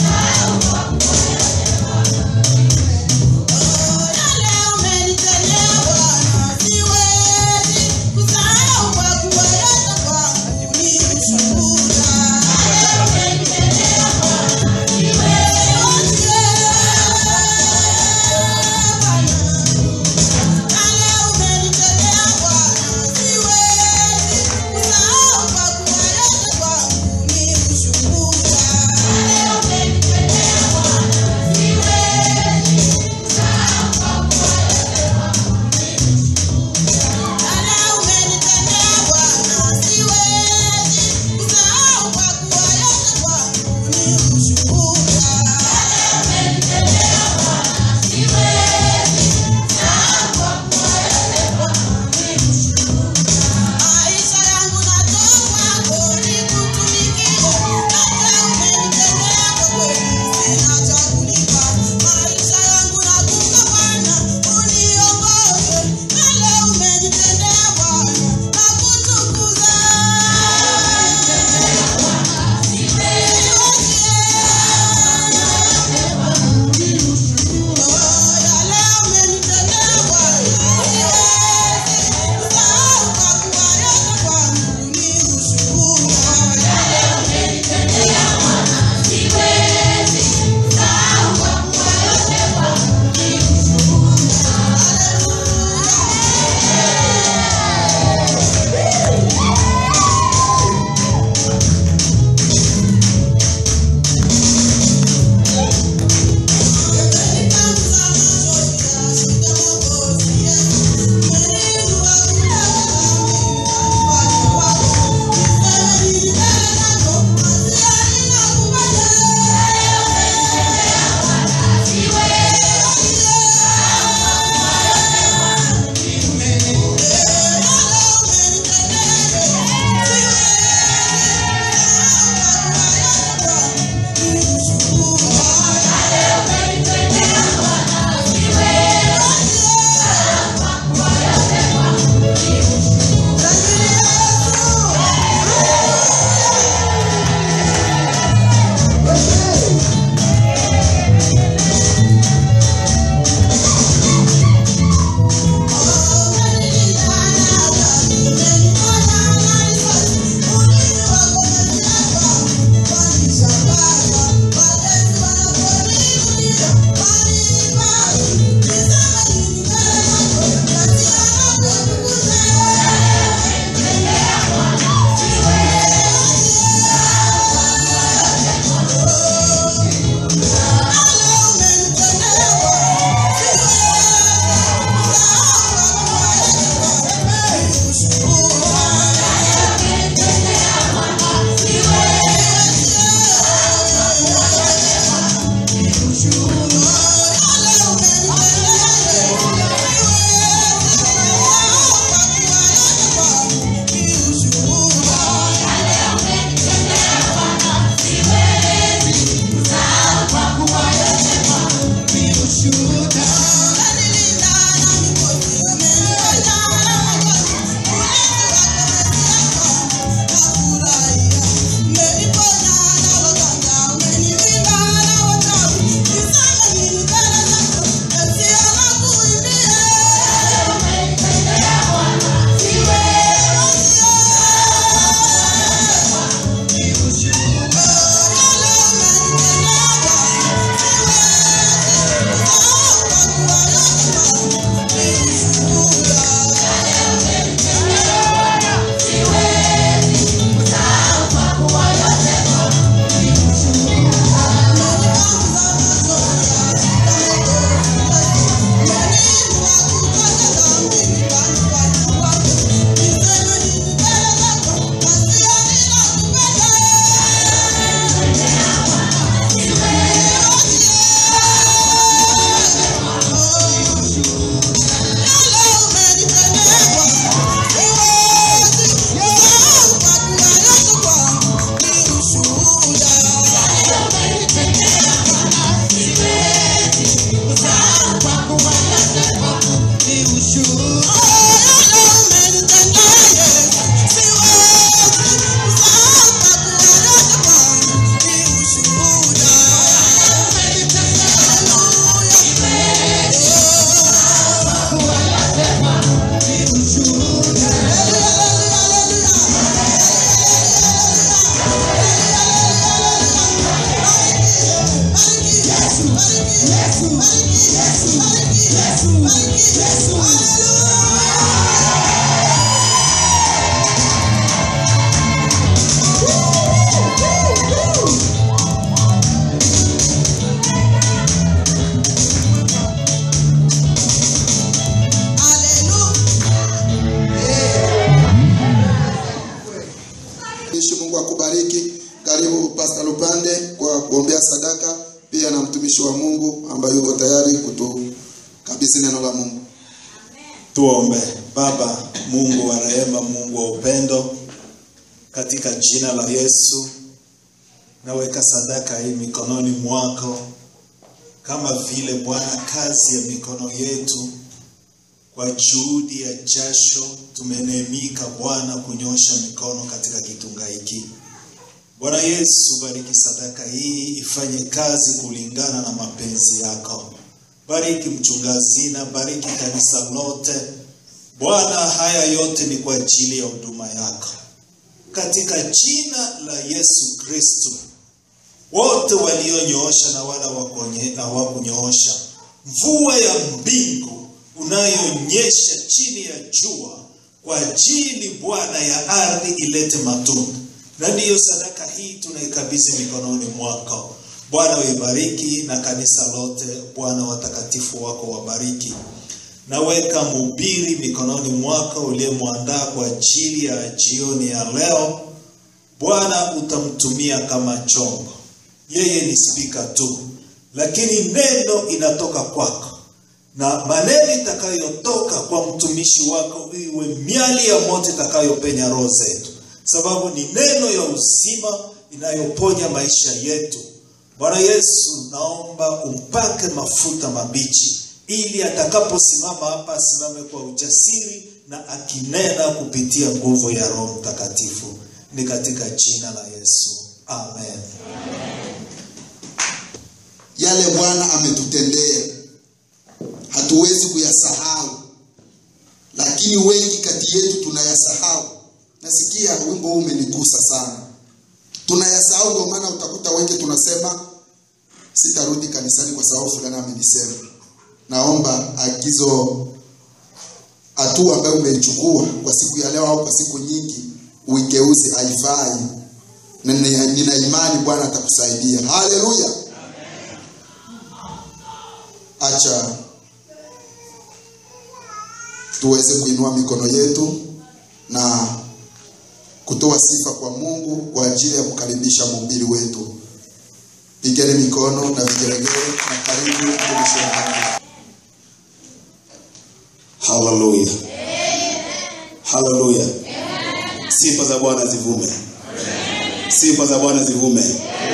yale umenitendea Mtumishi, Mungu akubariki. Karibu Pastor Lupande kwa kuombea sadaka, pia na mtumishi wa Mungu ambaye yuko tayari kutukabidhi neno la Mungu. Tuombe. Baba Mungu wa rehema, Mungu wa upendo, katika jina la Yesu naweka sadaka hii mikononi mwako, kama vile Bwana, kazi ya mikono yetu kwa juhudi ya jasho tumenemika Bwana kunyosha mikono katika kitunga hiki. Bwana Yesu, bariki sadaka hii ifanye kazi kulingana na mapenzi yako. Bariki mchungazina, bariki kanisa lote. Bwana, haya yote ni kwa ajili ya huduma yako, katika jina la Yesu Kristo. Wote walionyosha na wala wakonye- hawakunyoosha, mvua ya mbingu unayonyesha chini ya jua kwa ajili Bwana ya ardhi ilete matunda, na ndiyo sadaka hii tunaikabidhi mikononi mwako Bwana. Uibariki na kanisa lote Bwana, watakatifu wako wabariki. Naweka mhubiri mikononi mwako uliyemwandaa kwa ajili ya jioni ya leo. Bwana, utamtumia kama chombo. Yeye ni spika tu, lakini neno inatoka kwako na maneno itakayotoka kwa mtumishi wako iwe miali ya moto itakayopenya roho zetu, sababu ni neno ya uzima inayoponya maisha yetu. Bwana Yesu, naomba umpake mafuta mabichi, ili atakaposimama hapa asimame kwa ujasiri na akinena kupitia nguvu ya Roho Mtakatifu. Ni katika jina la Yesu, amen. Yale Bwana ametutendea hatuwezi kuyasahau, lakini wengi kati yetu tunayasahau. Nasikia wimbo huu umenigusa sana, tunayasahau. Ndio maana utakuta wengi tunasema sitarudi kanisani kwa sababu fulani amenisema. Naomba agizo, hatua ambayo umeichukua kwa siku ya leo au kwa siku nyingi, uigeuze, haifai, na nina nina imani Bwana atakusaidia. Haleluya! Acha tuweze kuinua mikono yetu na kutoa sifa kwa Mungu kwa ajili ya kukaribisha mhubiri wetu. Pigeni mikono na vigelegele na karibu mtumishi wa Mungu. Haleluya. Haleluya. Sifa za Bwana zivume. Sifa za Bwana zivume.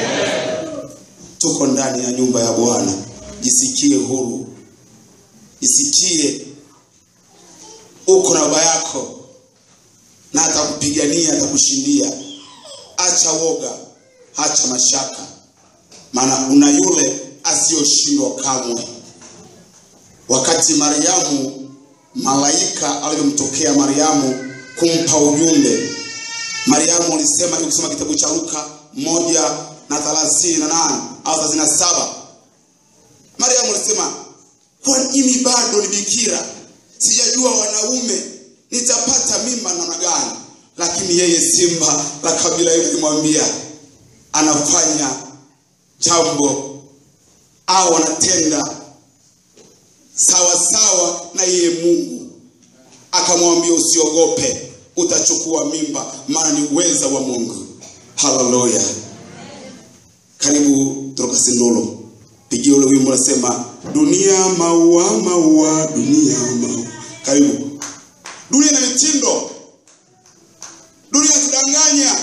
Tuko ndani ya nyumba ya Bwana. Jisikie huru. Jisikie uko na baba yako na atakupigania, atakushindia. Acha woga, acha mashaka, maana una yule asiyoshindwa kamwe. Wakati Mariamu, malaika alivyomtokea Mariamu kumpa ujumbe, Mariamu alisema, ukisoma kitabu cha Luka moja na thelathini na nane au thelathini na saba Mariamu alisema, kwa mimi bado ni bikira, sijajua wanaume nitapata mimba namna gani. Lakini yeye simba la kabila hilo alimwambia anafanya jambo au anatenda sawa sawa na yeye Mungu. Akamwambia usiogope, utachukua mimba, maana ni uweza wa Mungu. Haleluya! Karibu kutoka Sindolo, pigia ule wimbo unasema, dunia maua maua, dunia maua. Karibu. Dunia na mitindo, dunia tudanganya.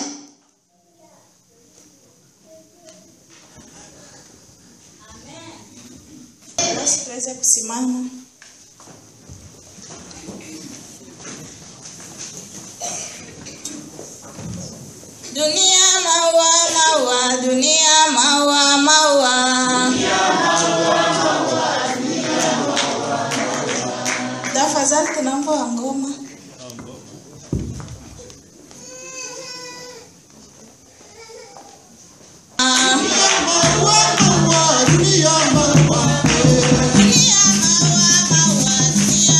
Basi tuweze kusimama. Dunia maua maua, dunia maua maua. Tafadhali tunaomba wa ngoma. Ah.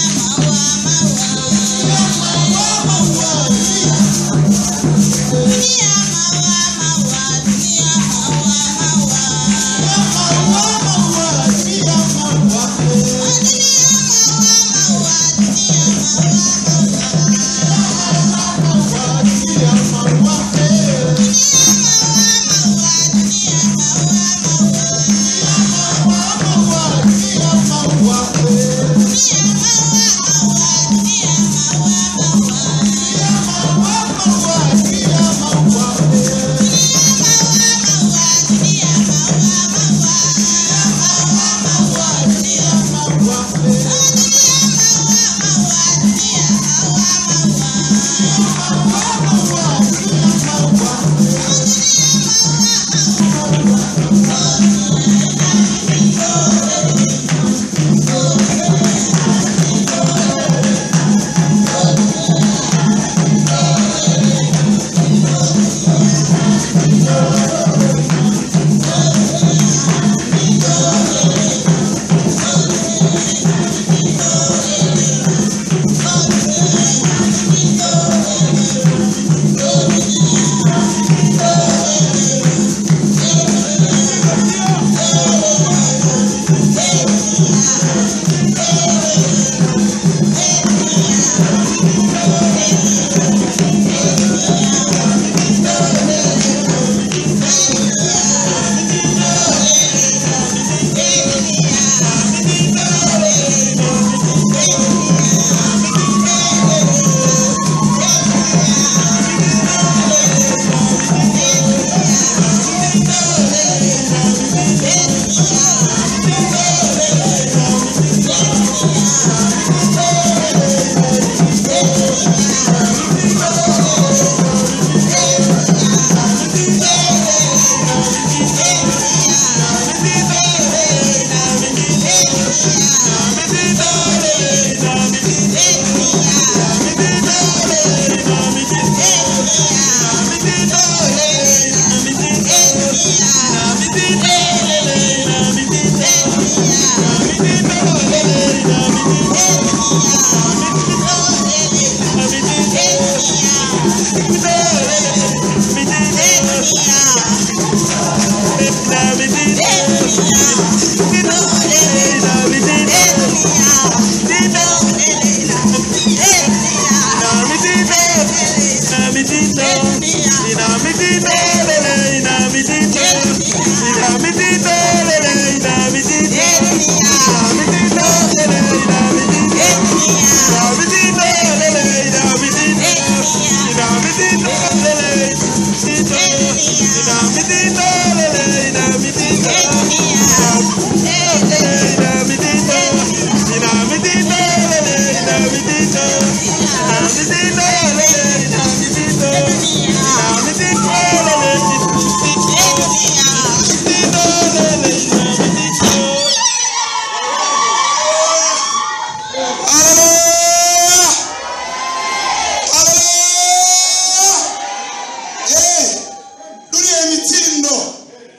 Eh, dunia ya mitindo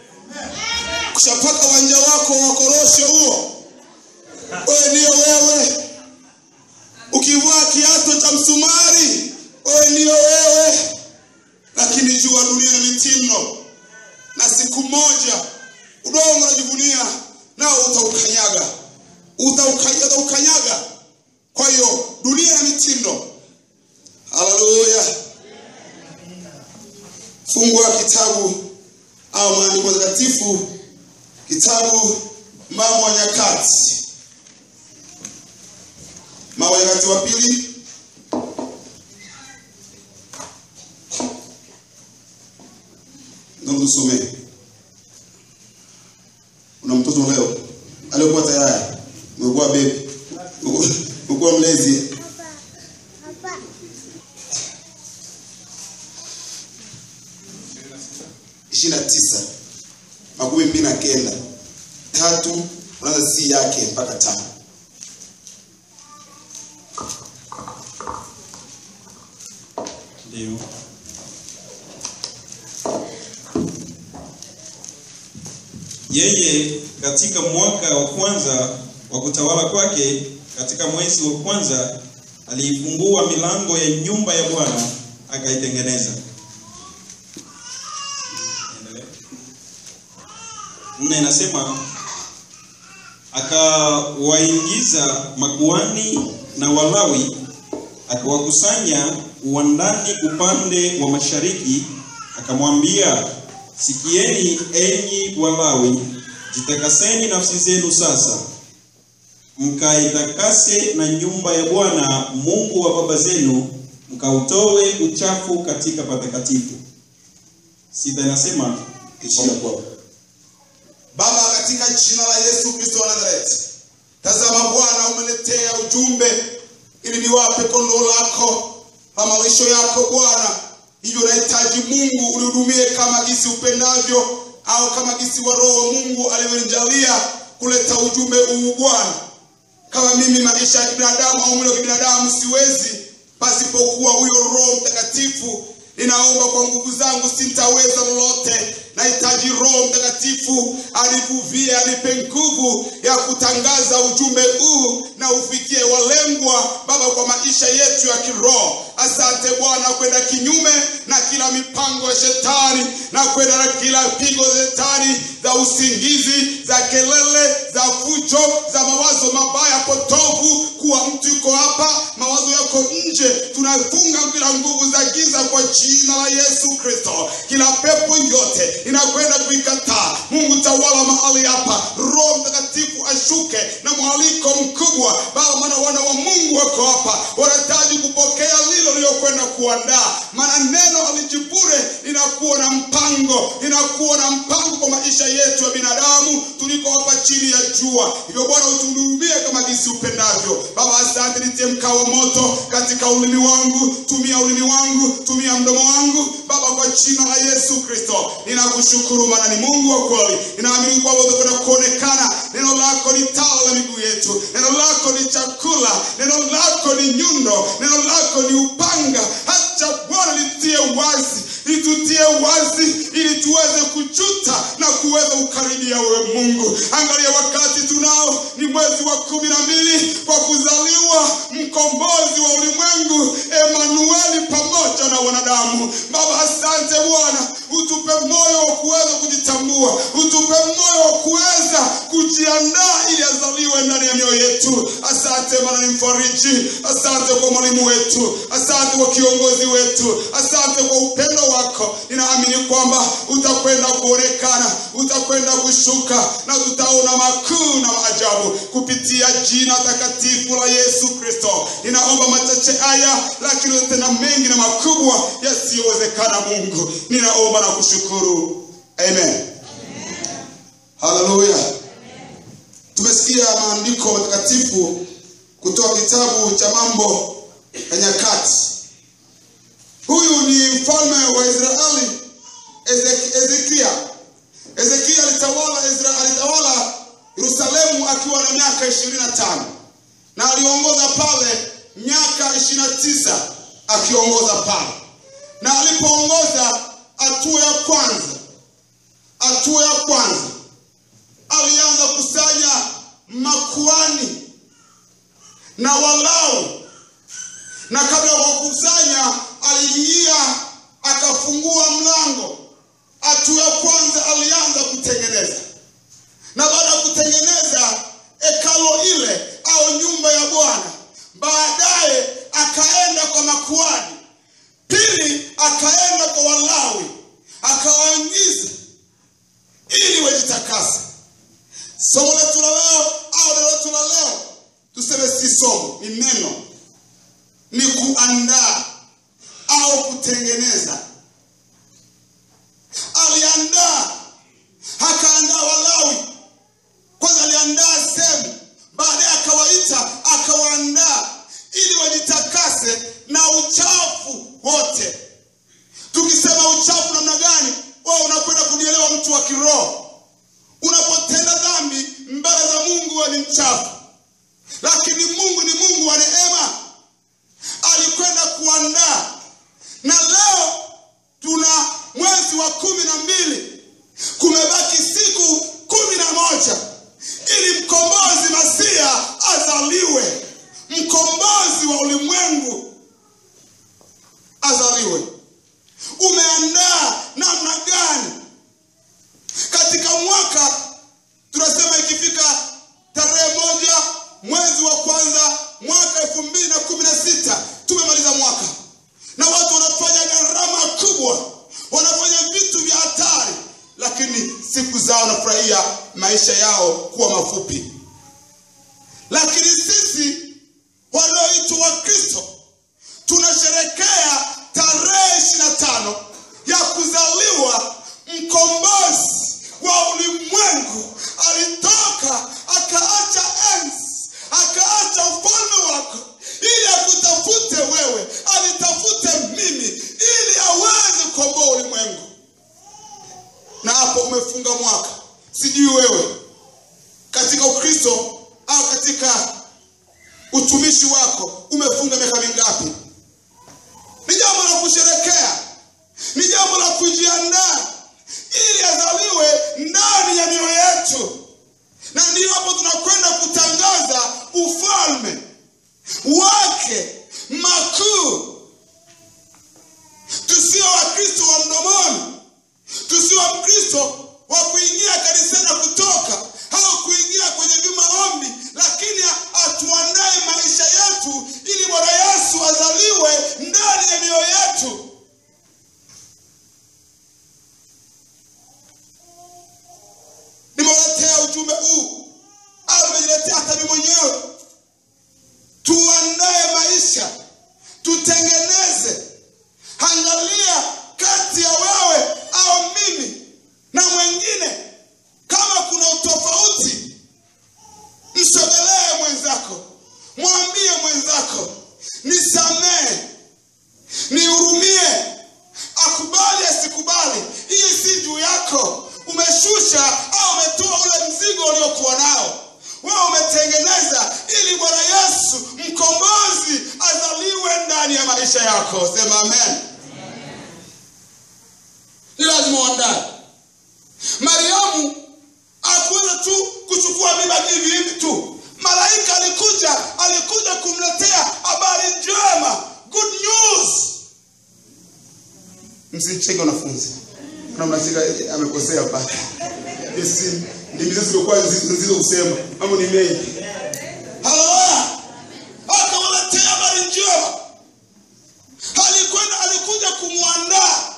kushapaka uwanja wako wa korosho huo wewe ndiyo wewe ukivaa kiatu cha msumari wewe ndiyo wewe lakini jua dunia na mitindo na siku moja udongo unajivunia nao utaukanyaga utaukanyaga, utaukanyaga. kwa hiyo dunia na mitindo haleluya fungua kitabu au maandiko matakatifu kitabu mambo ya nyakati mambo ya nyakati wa pili ndio tusomee una mtoto leo aliyekuwa tayari umekuwa bebi umekuwa mlezi ishirini na tisa makumi mbili na kenda tatu unaanza si yake mpaka tano Ndio. Yeye katika mwaka wa kwanza wa kutawala kwake, katika mwezi wa kwanza, aliifungua milango ya nyumba ya Bwana akaitengeneza. Endelea. Nne inasema akawaingiza makuani na Walawi akawakusanya uwandani upande wa mashariki, akamwambia, sikieni enyi Walawi, jitakaseni nafsi zenu sasa, mkaitakase na nyumba ya Bwana Mungu wa baba zenu, mkautoe uchafu katika patakatifu. Sita inasema Ishia kwa Baba, katika jina la Yesu Kristo wa Nazareti, tazama Bwana, umeletea ujumbe ili niwape kondoo lako la malisho yako Bwana. Hivyo nahitaji Mungu unihudumie kama gisi upendavyo, au kama gisi wa Roho Mungu alivyonijalia kuleta ujumbe huu Bwana. Kama mimi maisha ya kibinadamu au mwili wa kibinadamu siwezi, pasipokuwa huyo Roho Mtakatifu ninaomba kwa nguvu zangu sintaweza lolote. Nahitaji Roho Mtakatifu anivuvie, anipe nguvu ya kutangaza ujumbe huu na ufikie walengwa, Baba, kwa maisha yetu ya kiroho. Asante Bwana, kwenda kinyume na kila mipango ya shetani na kwenda na kila pigo za shetani za usingizi, za kelele, za fujo, za mawazo mabaya potovu, kuwa mtu yuko hapa, mawazo yako nje. Tunafunga kila nguvu za giza kwa jina la Yesu Kristo. Kila pepo yote inakwenda kuikataa. Mungu tawala mahali hapa, Roho Mtakatifu ashuke na mwaliko mkubwa Baba, maana wana wa Mungu wako hapa, wanahitaji kupokea lilo lililokwenda kuandaa, maana neno alijibure linakuwa na mpango, linakuwa na mpango kwa maisha yetu ya binadamu tuliko hapa chini ya jua. Hivyo Bwana, utuhudumie kama jinsi upendavyo. Baba, asante, nitie mkao wa moto katika ulimi wangu, tumia ulimi wangu, tumia mdomo wangu Baba, kwa jina la Yesu Kristo ninakushukuru, maana ni Mungu wa kweli. Ninaamini kwamba utakwenda kuonekana. Neno lako ni taa la miguu yetu, neno lako ni chakula, neno lako ni nyundo, neno lako ni upanga. Hacha Bwana litie wazi, litutie wazi, ili tuweze kujuta na kuweza kukaribia wewe Mungu. Angalia wakati tunao ni mwezi wa kumi na mbili kwa kuzaliwa mkombozi wa ulimwengu Emanueli pamoja na wanadamu. Baba, asante Bwana, utupe moyo wa kuweza kujitambua, utupe moyo wa kuweza kujiandaa ili azaliwe ndani ya mioyo yetu. Asante maana ni mfariji, asante kwa mwalimu wetu, asante kwa kiongozi wetu, asante kwa upendo wako. Ninaamini kwamba utakwenda kuonekana, utakwenda kushuka na tutaona makuu na maajabu kupitia jina takatifu la Yesu Kristo. Ninaomba machache haya, lakini tena mengi na makubwa yasiyowezekana. Mungu, ninaomba na kushukuru, amen. Haleluya. Tumesikia maandiko matakatifu kutoka kitabu cha Mambo ya Nyakati. Huyu ni mfalme wa Israeli Ezek- Ezekia. Ezekia alitawala Isra- alitawala Yerusalemu akiwa na miaka ishirini na tano na aliongoza pale miaka ishirini na tisa akiongoza pale, na alipoongoza hatua ya kwanza, hatua ya kwanza alianza kusanya makuani na Walawi, na kabla ya kukusanya aliingia akafungua mlango. Hatua ya kwanza alianza kutengeneza, na baada ya kutengeneza hekalo ile au nyumba ya Bwana, baadaye akaenda kwa makuani, pili akaenda kwa Walawi akawaingiza ili wajitakase. Somo letu la leo au neno letu la leo, tuseme si somo, ni neno, ni kuandaa au kutengeneza. Aliandaa, akaandaa Walawi kwanza, aliandaa sehemu, baadaye akawaita, akawaandaa ili wajitakase na uchafu wote. Tukisema uchafu namna gani, wewe unakwenda kunielewa, mtu wa kiroho unapotenda dhambi mbele za Mungu wewe ni mchafu, lakini Mungu ni Mungu wa neema, alikwenda kuandaa. Na leo tuna mwezi wa kumi na mbili, kumebaki siku kumi na moja ili mkombozi Masia azaliwe, mkombozi wa ulimwengu azaliwe. Umeandaa namna gani? katika mwaka tunasema ikifika tarehe moja mwezi wa kwanza mwaka elfu mbili na kumi na sita tumemaliza mwaka na watu wanafanya gharama kubwa wanafanya vitu vya hatari lakini siku zao wanafurahia maisha yao kuwa mafupi lakini sisi walioitwa wakristo tunasherekea tarehe ishiri na tano ya kuzaliwa mkombozi wa ulimwengu alitoka akaacha enzi akaacha ufalme wako ili akutafute wewe alitafute mimi ili aweze kukomboa ulimwengu na hapo umefunga mwaka sijui wewe katika ukristo au katika utumishi wako umefunga miaka mingapi ni jambo la kusherekea ni jambo la kujiandaa ili azaliwe ndani ya mioyo yetu na ndiyo hapo tunakwenda kutangaza ufalme wake makuu tusio wakristo wa mdomoni tusio wakristo wa kuingia kanisani na kutoka au kuingia kwenye vimaombi lakini atuandae maisha yetu ili bwana yesu azaliwe ndani ya mioyo yetu nimewaletea ujumbe huu au nimejiletea hata mimi mwenyewe tuandae maisha tutengeneze angalia kati ya wewe au mimi na mwengine kama kuna utofauti msogelee mwenzako mwambie mwenzako nisamehe nihurumie akubali asikubali hii si juu yako umeshusha au umetoa ule mzigo uliokuwa nao wewe umetengeneza ili bwana yesu mkombozi azaliwe ndani ya maisha yako sema amen ni lazima uandae mariamu akuweza tu kuchukua mimba hivi hivi tu malaika alikuja alikuja kumletea habari njema good news msicheke wanafunzi na mnashika eh, amekosea pale Yes, ndimi zetu zimekuwa nzito kusema mambo ni mengi haleluya akawaletea habari njema alikwenda alikuja kumwandaa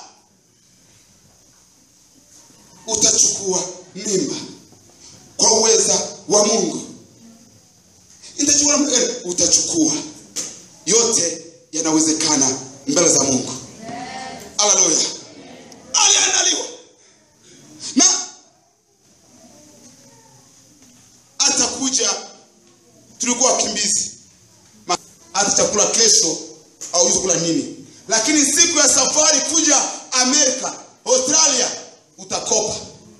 utachukua mimba kwa uweza wa mungu itachukua eh, utachukua yote yanawezekana mbele za mungu haleluya aliandaliwa na atakuja tulikuwa wakimbizi Ma- hata chakula kesho au kula nini lakini siku ya safari kuja amerika australia utakopa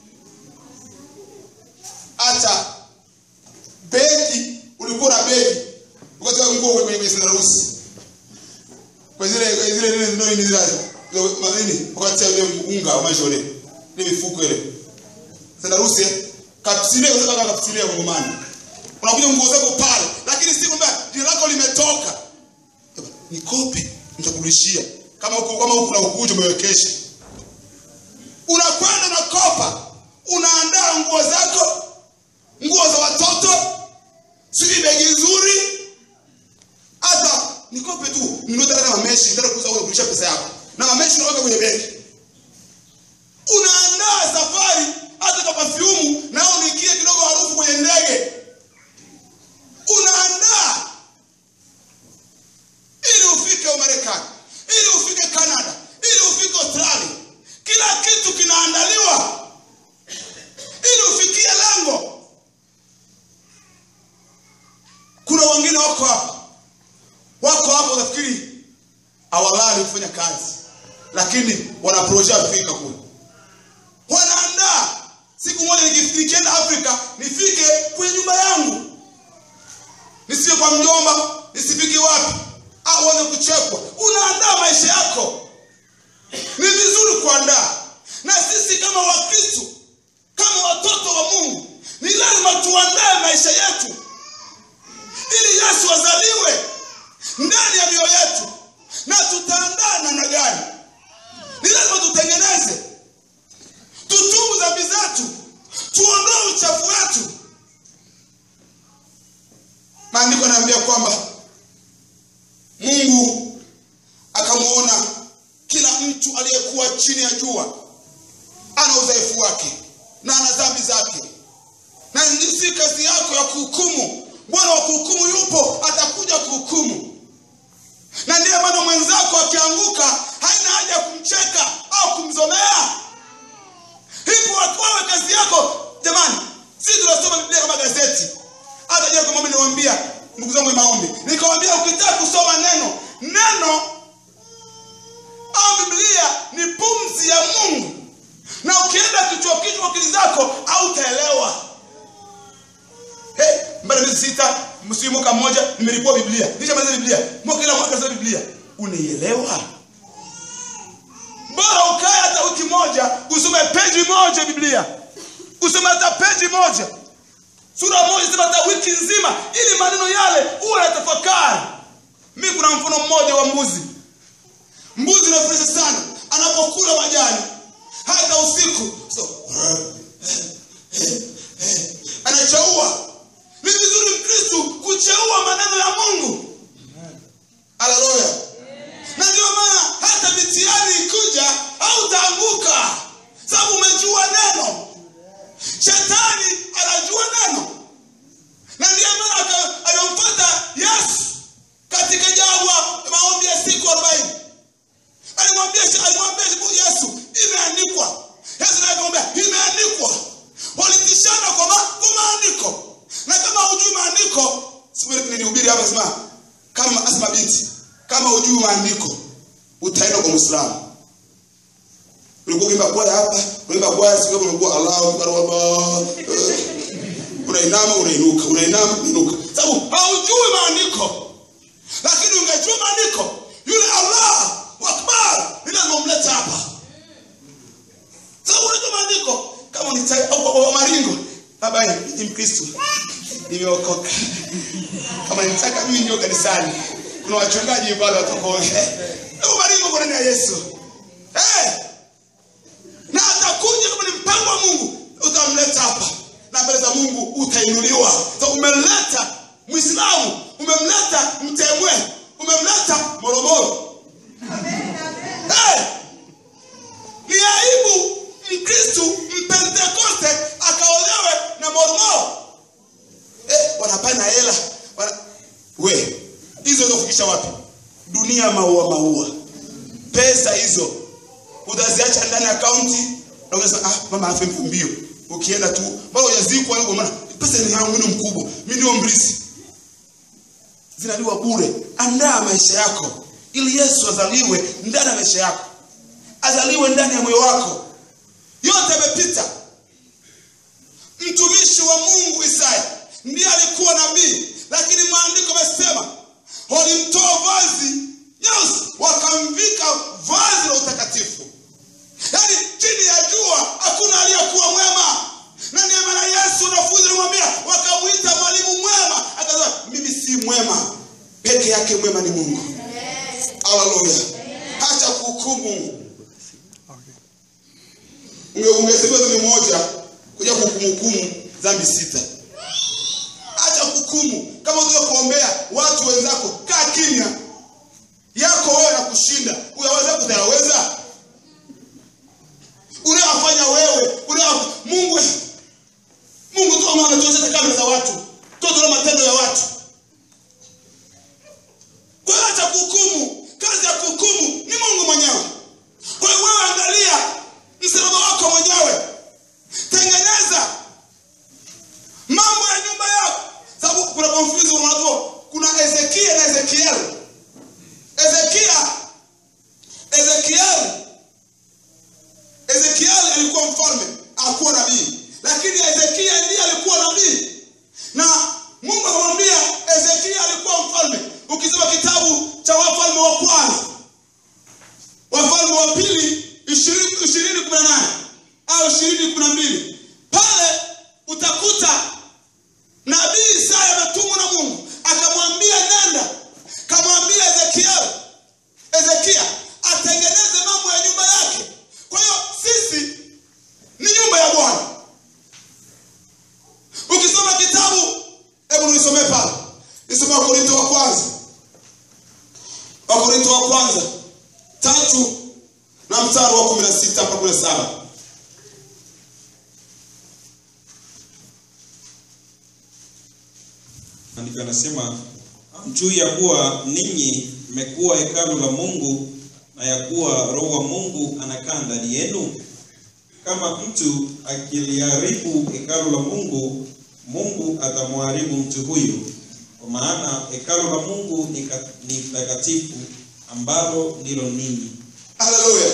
hata begi ulikuwa na begi ukatoka nguo kwenye kwenye sandarusi kwa zile kwa zile zile ndio ni zile zile manini wakati ile unga wa maisha ile ile mifuko ile sandarusi eh, kapsile kwa sababu kapsile ya ngomani unakuja nguo zako pale lakini si kwamba jina lako limetoka nikope nitakurudishia kama huko kama huko na ukuja umewekesha unakwenda na kopa unaandaa nguo zako nguo za watoto sijui begi nzuri hata nikope tu ninunue hata mameshi ndio kuuza wewe kurudisha pesa yako na mameshi unaweka kwenye begi unaandaa safari hata kwa perfume na unikie kidogo harufu kwenye ndege unaandaa ili ufike Umarekani ili ufike Canada ili ufike Australia kila kitu kinaandaliwa ili ufikie lengo kuna wengine wako hapa wako hapa unafikiri hawalali kufanya kazi lakini wanaprojea kufika kule wanaandaa siku moja niki- nikienda afrika nifike kwenye nyumba yangu nisiwe kwa mjomba nisifike wapi au uanze kuchekwa unaandaa maisha yako ni vizuri kuandaa na sisi kama wakristo kama watoto wa mungu ni lazima tuandae maisha yetu ili yesu azaliwe ndani ya mioyo yetu na tutaandaa namna gani ni lazima tutengeneze tutubu dhambi zetu tuondoe uchafu wetu maandiko anaambia kwamba mungu akamwona kila mtu aliyekuwa chini ya jua ana udhaifu wake na ana dhambi zake na si kazi yako ya kuhukumu bwana wa kumcheka au kumzomea hipo wewe kazi yako jamani sisi tunasoma biblia kama gazeti hata jana kwa maombi niwaambia ndugu zangu wa maombi nikawambia ukitaka kusoma neno neno au biblia ni pumzi ya mungu na ukienda kichwa kichwa akili zako hautaelewa hey, mbele miezi sita msimu mwaka mmoja nimelipua biblia nishamaliza biblia mwaka kila mwaka nasoma biblia unaielewa bora ukae hata wiki moja usome peji moja biblia usome hata peji moja sura moja sema hata wiki nzima ili maneno yale uwe na tafakari mi kuna mfano mmoja wa mbuzi mbuzi unafurahisha sana anapokula majani hata usiku so, anacheua ni vizuri mkristu kucheua maneno ya mungu haleluya na ndio maana hata mitihani ikuja hautaanguka sababu umejua neno shetani anajua neno na ndiyo maana alimpata yesu katika jangwa maombi ya siku arobaini alimwambia alimwambia yesu imeandikwa yesu naye akamwambia imeandikwa walitishana kwa, ma, kwa maandiko na kama hujui maandiko nilihubiri hapa sema kama asema binti kama hujui maandiko utaenda kwa mwislamu ulikuwa ukiimba kwaya hapa unaimba kwaya siku ulikuwa Allahu akbar Allah unainama unainuka unainama unainuka sababu haujui maandiko lakini ungejua maandiko yule Allah akbar ni lazima umlete hapa sababu unajua maandiko kama ni au maringo baba ni mkristo nimeokoka kama nitaka mimi ndio kanisani kuna wachungaji pale watakuongea hebu maringo kwa neno ya Yesu eh na atakuja kama ni mpango wa Mungu utamleta hapa na mbele za Mungu utainuliwa so umeleta Muislamu umemleta Mtemwe umemleta Morogoro hey! ni aibu Mkristu Mpentekoste akaolewe na Morogoro eh, wanapana hela wana... we hizo zofikisha wapi dunia maua maua pesa hizo utaziacha ndani ya akaunti na unasema ah mama afe mbio ukienda tu mbona hujazikwa hiyo maana pesa ni yangu ni mkubwa mimi ndio mrisi zinaliwa bure andaa maisha yako ili Yesu azaliwe ndani ya maisha yako azaliwe ndani ya moyo wako yote yamepita mtumishi wa Mungu Isaya ndiye alikuwa nabii lakini maandiko yamesema walimtoa vazi nyeusi wakamvika vazi la utakatifu yaani chini ya jua hakuna aliyekuwa mwema na ndiyo maana yesu wanafunzi alimwambia wakamwita mwalimu mwema akasema mimi si mwema peke yake mwema ni mungu haleluya hacha kuhukumu ungesemewa dhambi moja kuja kuhukumu dhambi sita acha kuhukumu kama unataka kuombea watu wenzako kaa kimya yako wewe na kushinda uyaweza kutayaweza unayofanya wewe unayo mungu mungu tu ambaye anatuonyesha kamera za watu tuona matendo ya watu kwa hiyo acha kuhukumu kazi ya kuhukumu ni mungu mwenyewe kwa hiyo wewe angalia msalaba wako mwenyewe tengeneza mambo ya nyumba yako sababu kuna confusion watu kuna ezekia na ezekiel ezekia ezekiel ezekiel alikuwa mfalme akuwa nabii lakini ezekia ndiye alikuwa nabii na mungu akamwambia ezekia alikuwa mfalme ukisoma kitabu cha wafalme wa kwanza wafalme wa pili ishirini kumi na nane au ishirini kumi na mbili pale utakuta nabii isaya ametumwa na mungu akamwambia nenda kamwambia ezekiel ezekia atengeneze mambo ya nyumba yake kwa hiyo sisi ni nyumba ya bwana ukisoma kitabu hebu nisomee pale nisome wakorinto wa kwanza wakorinto wa kwanza tatu na mstari wa kumi na sita mpaka kumi na saba Andiko anasema juu ya kuwa ninyi mmekuwa hekalu la Mungu na ya kuwa roho wa mungu anakaa ndani yenu kama mtu akiliharibu hekalu la mungu mungu atamharibu mtu huyo kwa maana hekalu la mungu ni ka- ni takatifu ambalo ndilo ninyi haleluya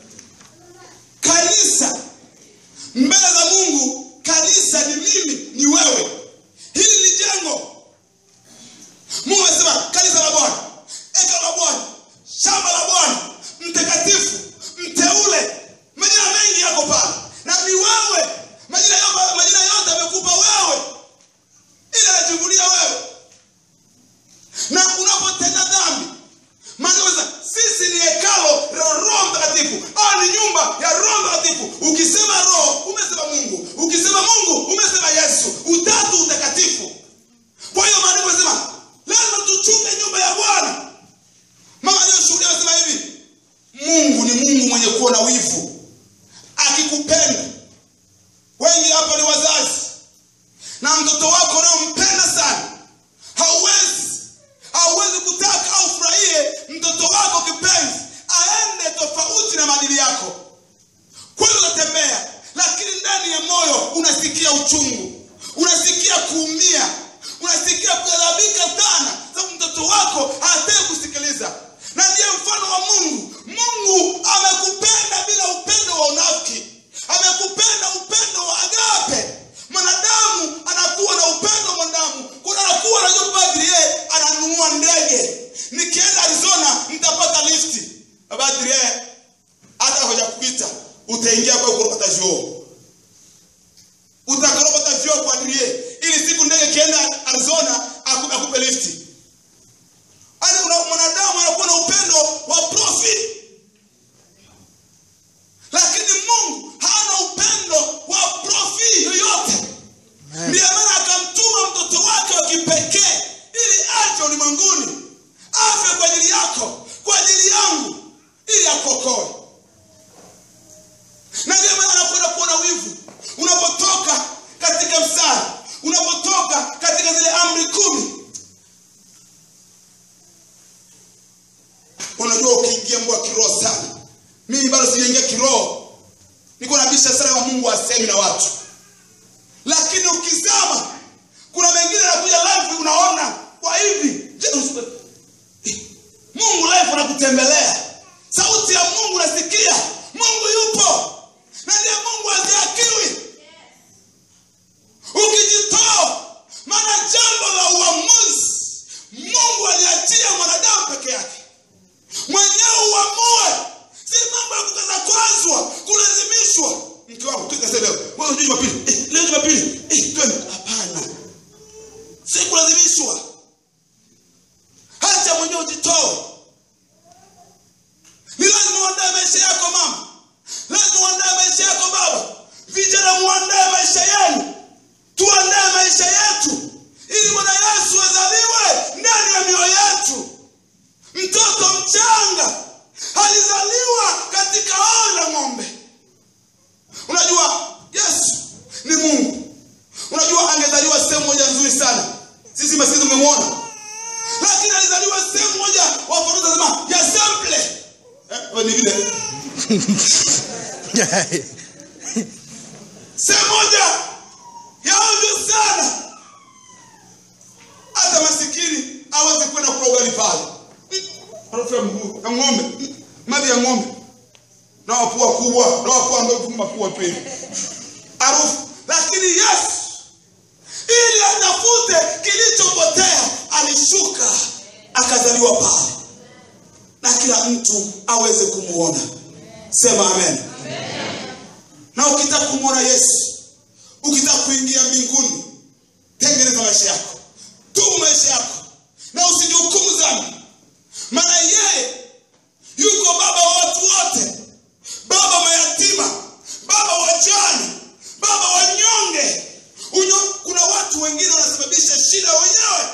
kanisa mbele za mungu kanisa ni mimi ni wewe hili ni jengo mungu amesema kanisa la bwana eka la bwana shamba la bwana mtakatifu mteule majina mengi yako pale na ni wewe majina yote, majina yote amekupa wewe ili anajivunia wewe na unapotenda dhambi maana sasa sisi ni hekalo la roho mtakatifu au ni nyumba ya roho mtakatifu ukisema roho umesema mungu ukisema mungu umesema yesu utatu utakatifu kwa hiyo maandiko yanasema lazima tuchunge nyumba ya bwana mama aliyoshuhudia anasema hivi mungu ni mungu mwenye kuwa na wivu akikupenda wengi hapa ni wazazi na mtoto wako unayompenda sana hauwezi hauwezi kutaka au furahie mtoto wako kipenzi aende tofauti na maadili yako kweli unatembea lakini ndani ya moyo unasikia uchungu unasikia kuumia unasikia kughadhabika sana sababu mtoto wako hataki kusikiliza na ndiye mfano wa mungu mungu amekupenda bila upendo wa unafiki amekupenda upendo wa agape mwanadamu anakuwa na upendo wa mwanadamu kuna anakuwa anajua padri yeye ananunua ndege nikienda arizona nitapata lifti padri yeye hata hoja kuita utaingia kwa kuropata vyoo utakaropata vyoo kwa adrie ili siku ndege ikienda arizona aku- akupe lifti Yaani una- mwanadamu anakuwa na upendo wa profit lakini mungu hana upendo wa profi yoyote ndiyo maana akamtuma mtoto wake wa kipekee ili aje ulimwenguni afe kwa ajili yako kwa ajili yangu ili akuokoe na ndiyo maana anakwenda kuona wivu unapotoka katika mstari unapotoka katika zile amri kumi unajua ukiingia mbwa kiroho sana mimi bado sijaingia kiroho niko nabisha sana wa mungu asemi na watu lakini ukizama kuna mengine anakuja live unaona kwa hivi Je, usipe- Eh, mungu live anakutembelea sauti ya mungu nasikia mungu yupo na ndiye mungu aziakiwi ukijitoa maana jambo la uamuzi mungu aliachia mwanadamu peke yake mwenyewe uamue si mambo ya kukaza kwazwa kulazimishwa mke wangu tukase leo wewe unajua jumapili eh, leo jumapili eh, twende hapana si kulazimishwa hacha mwenyewe ujitoe ni lazima uandae maisha yako mama lazima uandae maisha yako baba vijana muandae maisha yenu tuandae maisha yetu ili bwana yesu azaliwe ndani ya mioyo yetu mtoto mchanga alizaliwa katika ao la ng'ombe unajua yesu ni mungu unajua angezaliwa sehemu moja nzuri sana sisi maskini tumemwona lakini alizaliwa sehemu moja wafaruza sema ya sample eh, ni vile sehemu moja ya ovyo sana hata masikini aweze kwenda kula ugali pale harufu ya mguu ya ng'ombe mavi ya ng'ombe na wapua kubwa na wapua ndogo mapua tu hivi harufu lakini yesu ili atafute kilichopotea alishuka akazaliwa pale na kila mtu aweze kumwona sema amen na ukitaka kumwona yesu ukitaka kuingia mbinguni tengeneza maisha yako tubu maisha yako na usijihukumu dhambi maana yeye yuko baba wa watu wote baba mayatima baba wajane baba wanyonge Unyo, kuna watu wengine wanasababisha shida wenyewe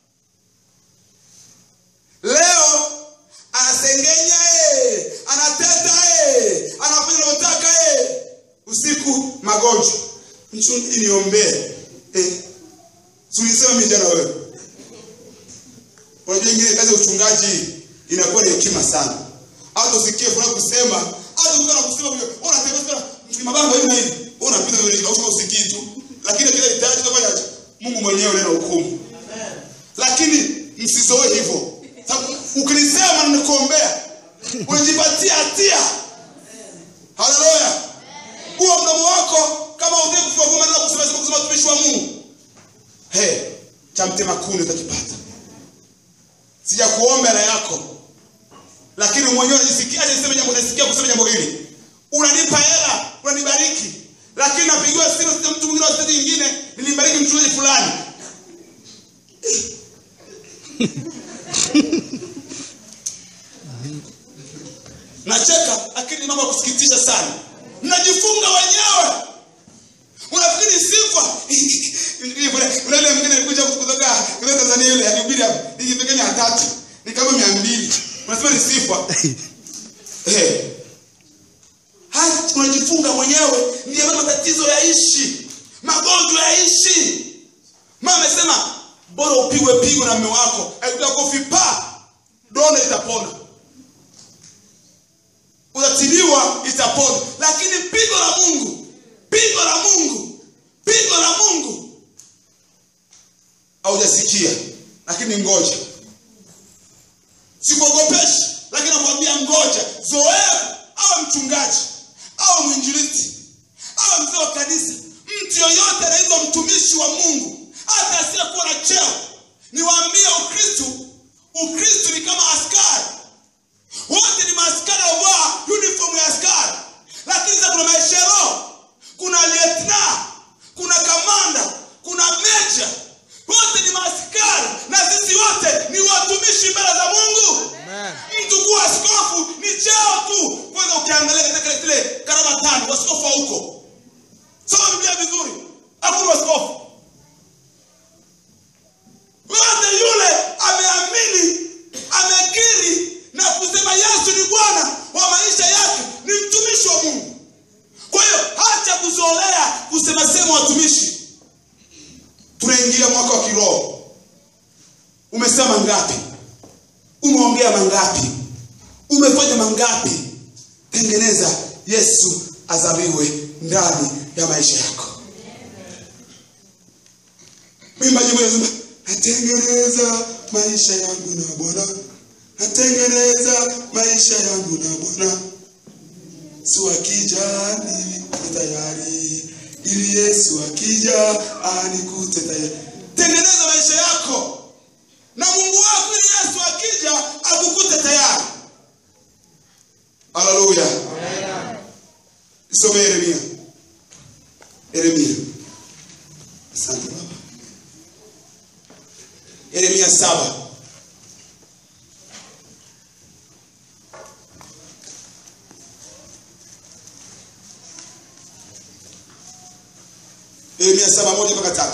leo anasengenya eh, anateta eh, anafanya anavyotaka eh. usiku magonjwa mchungaji niombee eh. sulisema mi jana wewe unajua ingine kazi ya uchungaji inakuwa ni hekima sana hata usikie fulani kusema hata ukiwa na kusema vile wewe unatembea sana ni mabango hivi na hivi wewe unapita vile hivi au usikii tu lakini kile hitaji utafanyaje Mungu mwenyewe ndiye anahukumu lakini msizoe hivyo sababu ukilisema na nikuombea unajipatia hatia haleluya huo mdomo wako kama utaki kufua goma na kusema sema kusema tumishi wa Mungu he cha mtema kuni utakipata sijakuomba hela yako lakini mwenyewe unajisikia aje niseme jambo unasikia kusema jambo hili unanipa hela unanibariki lakini napigiwa simu na mtu mwingine wa state nyingine nilimbariki mchungaji fulani nacheka lakini ni mambo ya kusikitisha sana mnajifunga wenyewe unafikiri sifa kuna ile mwingine alikuja kutoka kutoka Tanzania yule alihubiri hapa ikifika mia tatu ni kama mia mbili unasema ni sifa eh hata unajifunga mwenyewe ndiyo maana matatizo yaishi magonjwa yaishi mama amesema bora upigwe pigo na mume wako akikuta kofi pa dona itapona utatiliwa itapona lakini pigo la mungu pigo la mungu pigo la mungu haujasikia lakini ngoja sikuogopeshi lakini nakwambia ngoja zoea awe mchungaji awe mwinjilisti awe mzee wa kanisa mtu yoyote anaitwa mtumishi wa mungu hata asiyekuwa na cheo niwaambie ukristu ukristu ni kama askari wote ni maaskari wavaa uniform ya askari lakini sasa kuna maeshero kuna lietna kuna kamanda kuna meja wote ni maaskari na sisi wote ni watumishi mbele za mungu mtu kuwa askofu ni cheo tu kwanza ukiangalia katika zile karama tano waskofu wa huko soma biblia vizuri hakuna waskofu yote yule ameamini amekiri na kusema yesu ni bwana wa maisha yake ni mtumishi wa mungu kwa hiyo hacha kuzolea kusema sema watumishi tunaingia mwaka wa kiroho umesema mangapi umeongea mangapi umefanya mangapi tengeneza yesu azaliwe ndani ya maisha yako mwimbaji mmoja anasema natengeneza maisha yangu na bwana natengeneza maisha yangu na bwana su akija ni tayari ili yesu akija anikute tayari tengeneza maisha yako na mungu wako ili yesu akija akukute tayari haleluya isome yeremia yeremia asante baba yeremia saba yeremia saba moja mpaka tatu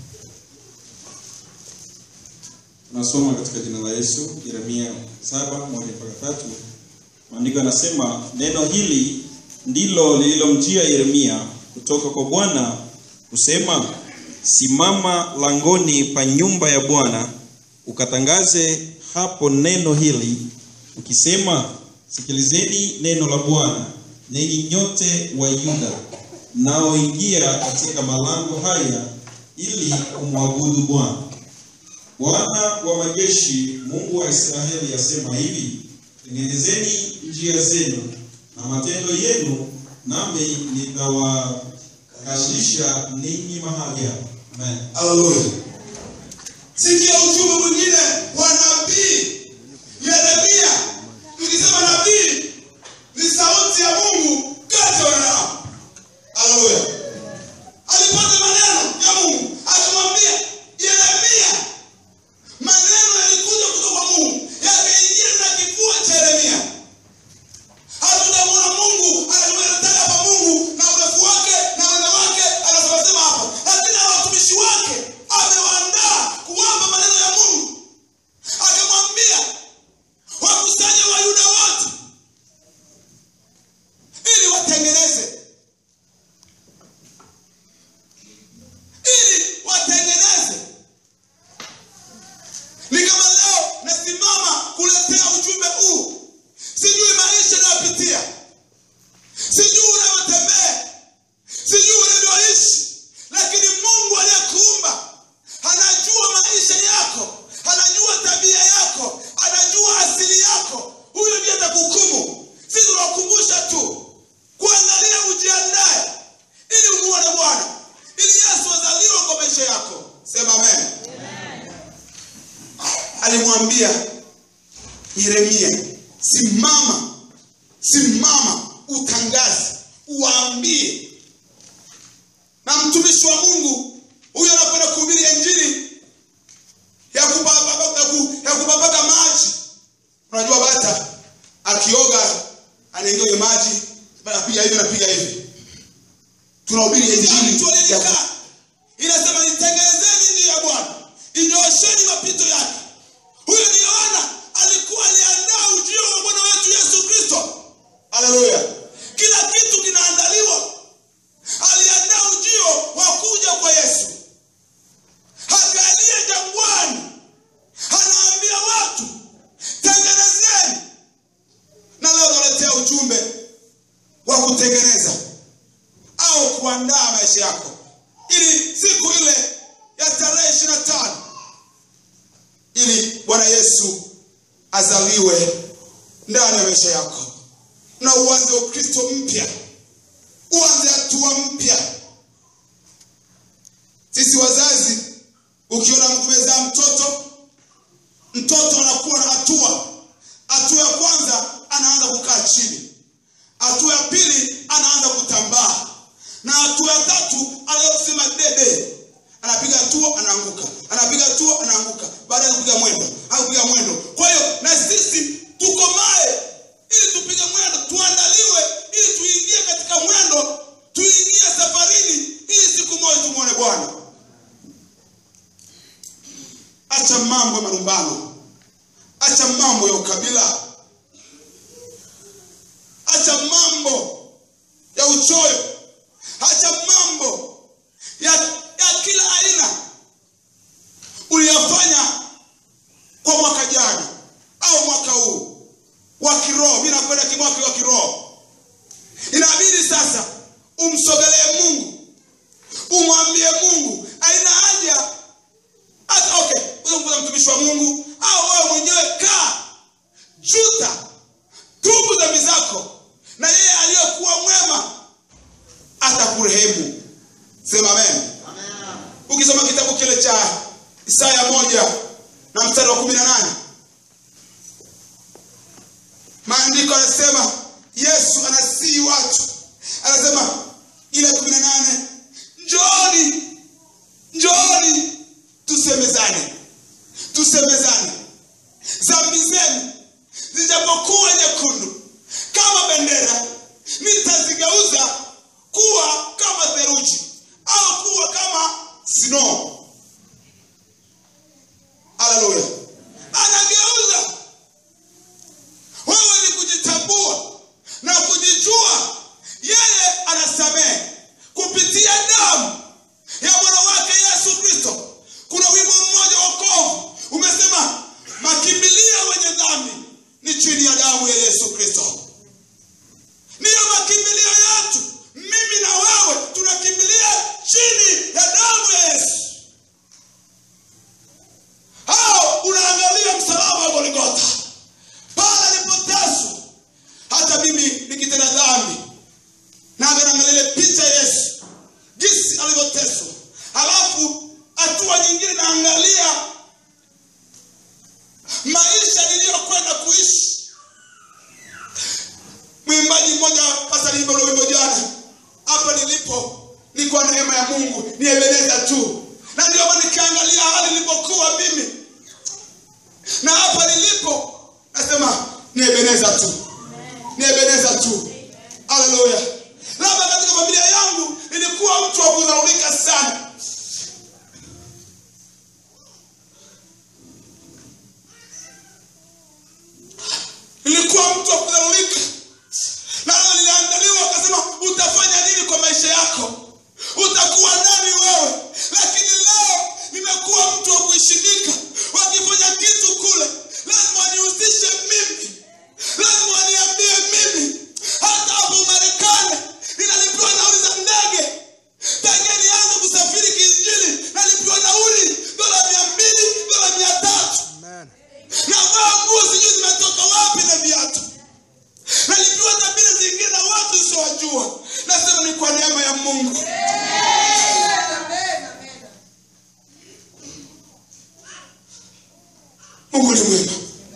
tunasoma katika jina la yesu yeremia saba moja mpaka tatu maandiko yanasema neno hili ndilo lililomjia yeremia kutoka kwa bwana kusema simama langoni pa nyumba ya bwana ukatangaze hapo neno hili ukisema sikilizeni neno la bwana ninyi nyote wa yuda mnaoingia katika malango haya ili kumwabudu bwana bwana wa majeshi mungu wa israeli asema hivi tengenezeni njia zenu na matendo yenu nami nitawakalisha ninyi mahali hapa amen haleluya sikia ujumbe mwingine wa nabii yeremia tukisema nabii ni sauti ya mungu kati ya wanadamu haleluya alipata maneno ya mungu akamwambia yeremia maneno yalikuja kutoka kwa mungu yakaingia na kifua cha yeremia hatutamwona mungu anataka hapa mungu na urefu wake na unene wake anasemasema hapa lakini na watumishi wake amewaandaa kuwapa maneno ya mungu alimwambia yeremia simama simama utangaze uwaambie na mtumishi wa mungu huyo anakwenda kuhubiri injili ya kupapaka ya ku- ya kupapaka maji unajua bata akioga anaingia kwenye maji anapiga hivi anapiga hivi tunahubiri injili ya ku- inasema nitengenezeni njia ya bwana inyoosheni mapito yake huyo ni yohana alikuwa aliandaa ujio wa bwana wetu yesu kristo haleluya kila kitu kinaandaliwa aliandaa ujio wa kuja kwa yesu akalia jangwani anaambia watu tengenezeni na leo naletea ujumbe wa kutengeneza au kuandaa maisha yako ili siku ile ya tarehe ishiri na tano ili bwana yesu azaliwe ndani ya maisha yako na uanze ukristo mpya uanze hatua mpya sisi wazazi ukiona kumezaa mtoto mtoto anakuwa na hatua hatua ya kwanza anaanza kukaa chini hatua ya pili anaanza kutambaa na hatua ya tatu anayosema dede anapiga hatua anaanguka anapiga hatua anaanguka baada ya kupiga mwendo akupiga mwendo kwa hiyo na sisi tukomae ili tupige mwendo tuandaliwe ili tuingie katika mwendo tuingie safarini ili siku moja tumwone bwana acha mambo ya marumbano acha mambo ya ukabila acha mambo ya uchoyo acha mambo ya, ya kila aina uliyofanya kwa mwaka jana au mwaka huu wa kiroho mi nakwenda kimwaka wa kiroho inabidi sasa umsogelee mungu umwambie mungu aina haja hata okay uza mtumishi wa mungu au wewe mwenyewe kaa juta tubu dhambi zako na yeye aliyekuwa mwema atakurehemu sema amen ukisoma kitabu kile cha isaya moja na mstari wa kumi na nane maandiko anasema yesu anasii watu anasema ile kumi na nane njooni njooni tusemezane tusemezane zambi zenu zijapokuwa nyekundu kama bendera nitazigeuza kuwa kama theruji au kuwa kama snow haleluya anageuza wewe ni kujitambua na kujijua yeye anasamehe kupitia damu ya mwana wake yesu kristo kuna wimbo mmoja wokovu umesema makimbilio wenye dhambi ni chini ya damu ya yesu kristo ndiyo makimbilio yetu mimi na wewe tunakimbilia chini ya damu ya yesu au unaangalia msalaba wa goligota pale alipoteswa hata mimi nikitenda dhambi navyo naangalia ile picha ya yesu jinsi alivyoteswa halafu hatua nyingine naangalia maisha niliyokwenda kuishi mwimbaji mmoja hasa niimba ule wimbo jana hapa nilipo ni kwa neema ya mungu ni ebeneza tu na ndio maana nikiangalia hali nilipokuwa mimi na hapa nilipo nasema ni ebeneza tu ni ebeneza tu haleluya labda katika familia yangu nilikuwa mtu wa kudhaulika sana nilikuwa mtu wa kudhaulika na leo liliandaliwa akasema utafanya nini kwa maisha yako utakuwa nani wewe lakini leo nimekuwa mtu wa kuishindika wakifanya kitu kule lazima wanihusishe mimi lazima ni mwema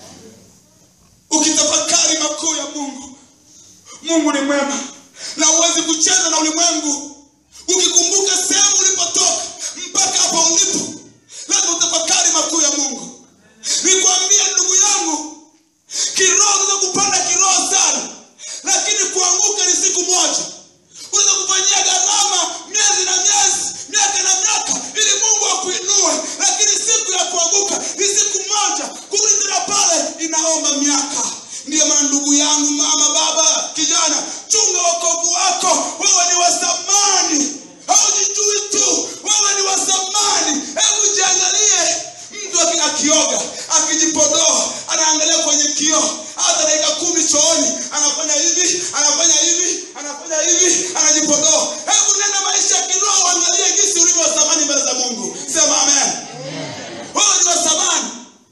ukitafakari makuu ya mungu mungu ni mwema na huwezi kucheza na ulimwengu ukikumbuka sehemu ulipotoka mpaka hapa ulipo lazima utafakari makuu ya mungu nikwambie ndugu yangu kiroho unaweza kupanda kiroho sana lakini kuanguka ni siku moja unaweza kufanyia gharama miezi na miezi miaka na miaka ili mungu akuinue lakini siku ya kuanguka ni siku moja kurudi tena pale inaomba miaka ndiyo maana ndugu yangu mama baba kijana chunga wokovu wako wewe ni wa thamani haujijui tu wewe ni wa thamani hebu jiangalie mtu aki- akioga akijipodoa anaangalia kwenye kioo hata dakika kumi chooni anafanya hivi anafanya hivi anafanya hivi anajipodoa hebu nenda maisha ya kiroho angalie jinsi ulivyo wa thamani mbele za mungu sema amen wewe ni wa thamani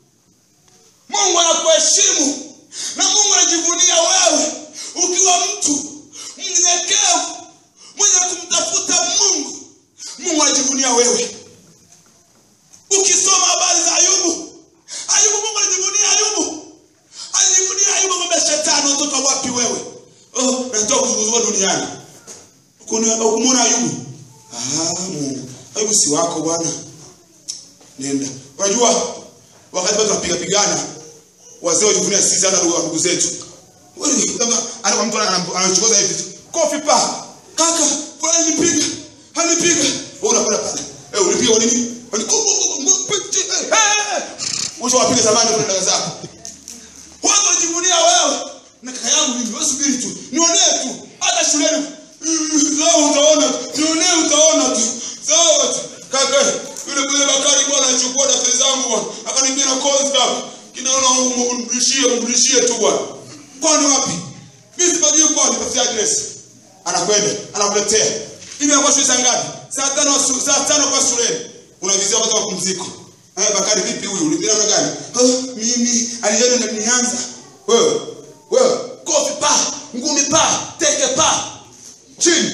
mungu anakuheshimu na mungu anajivunia wewe ukiwa mtu mnyenyekevu mwenye kumtafuta mungu mungu anajivunia wewe ukisoma habari za ayubu ayubu mungu alijivunia ayubu alijivunia ayubu kwamba shetani unatoka wapi wewe oh, natoka kuzunguzua duniani Ukuni- ukumwona ayubu ah, mungu ayubu si wako bwana nenda unajua wakati watu wanapiga pigana wazee wajivunia sisi hata ndugu ndugu zetu Wewe, kama ana mtu anam- anachokoza hivi tu kofi pa kaka bwana alinipiga alinipiga wewe unakwenda pale eh ulipiga kwa nini Wani- ku- ku- ku- ku- piti, eh, eh, eh. Mwisho wapiga zamani kwa dada zako watu wanajivunia wewe na kaka yangu mimi wewe subiri tu nionee tu hata shuleni Mm, leo utaona nionee utaona tu sawa tu kaka yule yule bakari bwana alichukua daftari zangu bwana akaniambia na course hapa kinaona umrudishie umrudishie tu bwana kwani wapi mimi sipajui kwani tafutia address anakwenda anakuletea hivi anakuwa shule saa ngapi saa tano asu- saa tano kwa shuleni unavizia wakati wa mapumziko Eh, Bakari vipi huyu? Ulipita namna gani? Oh, mimi aliona na nianza. Wewe, wewe, kofi pa, ngumi pa, teke pa. Chini.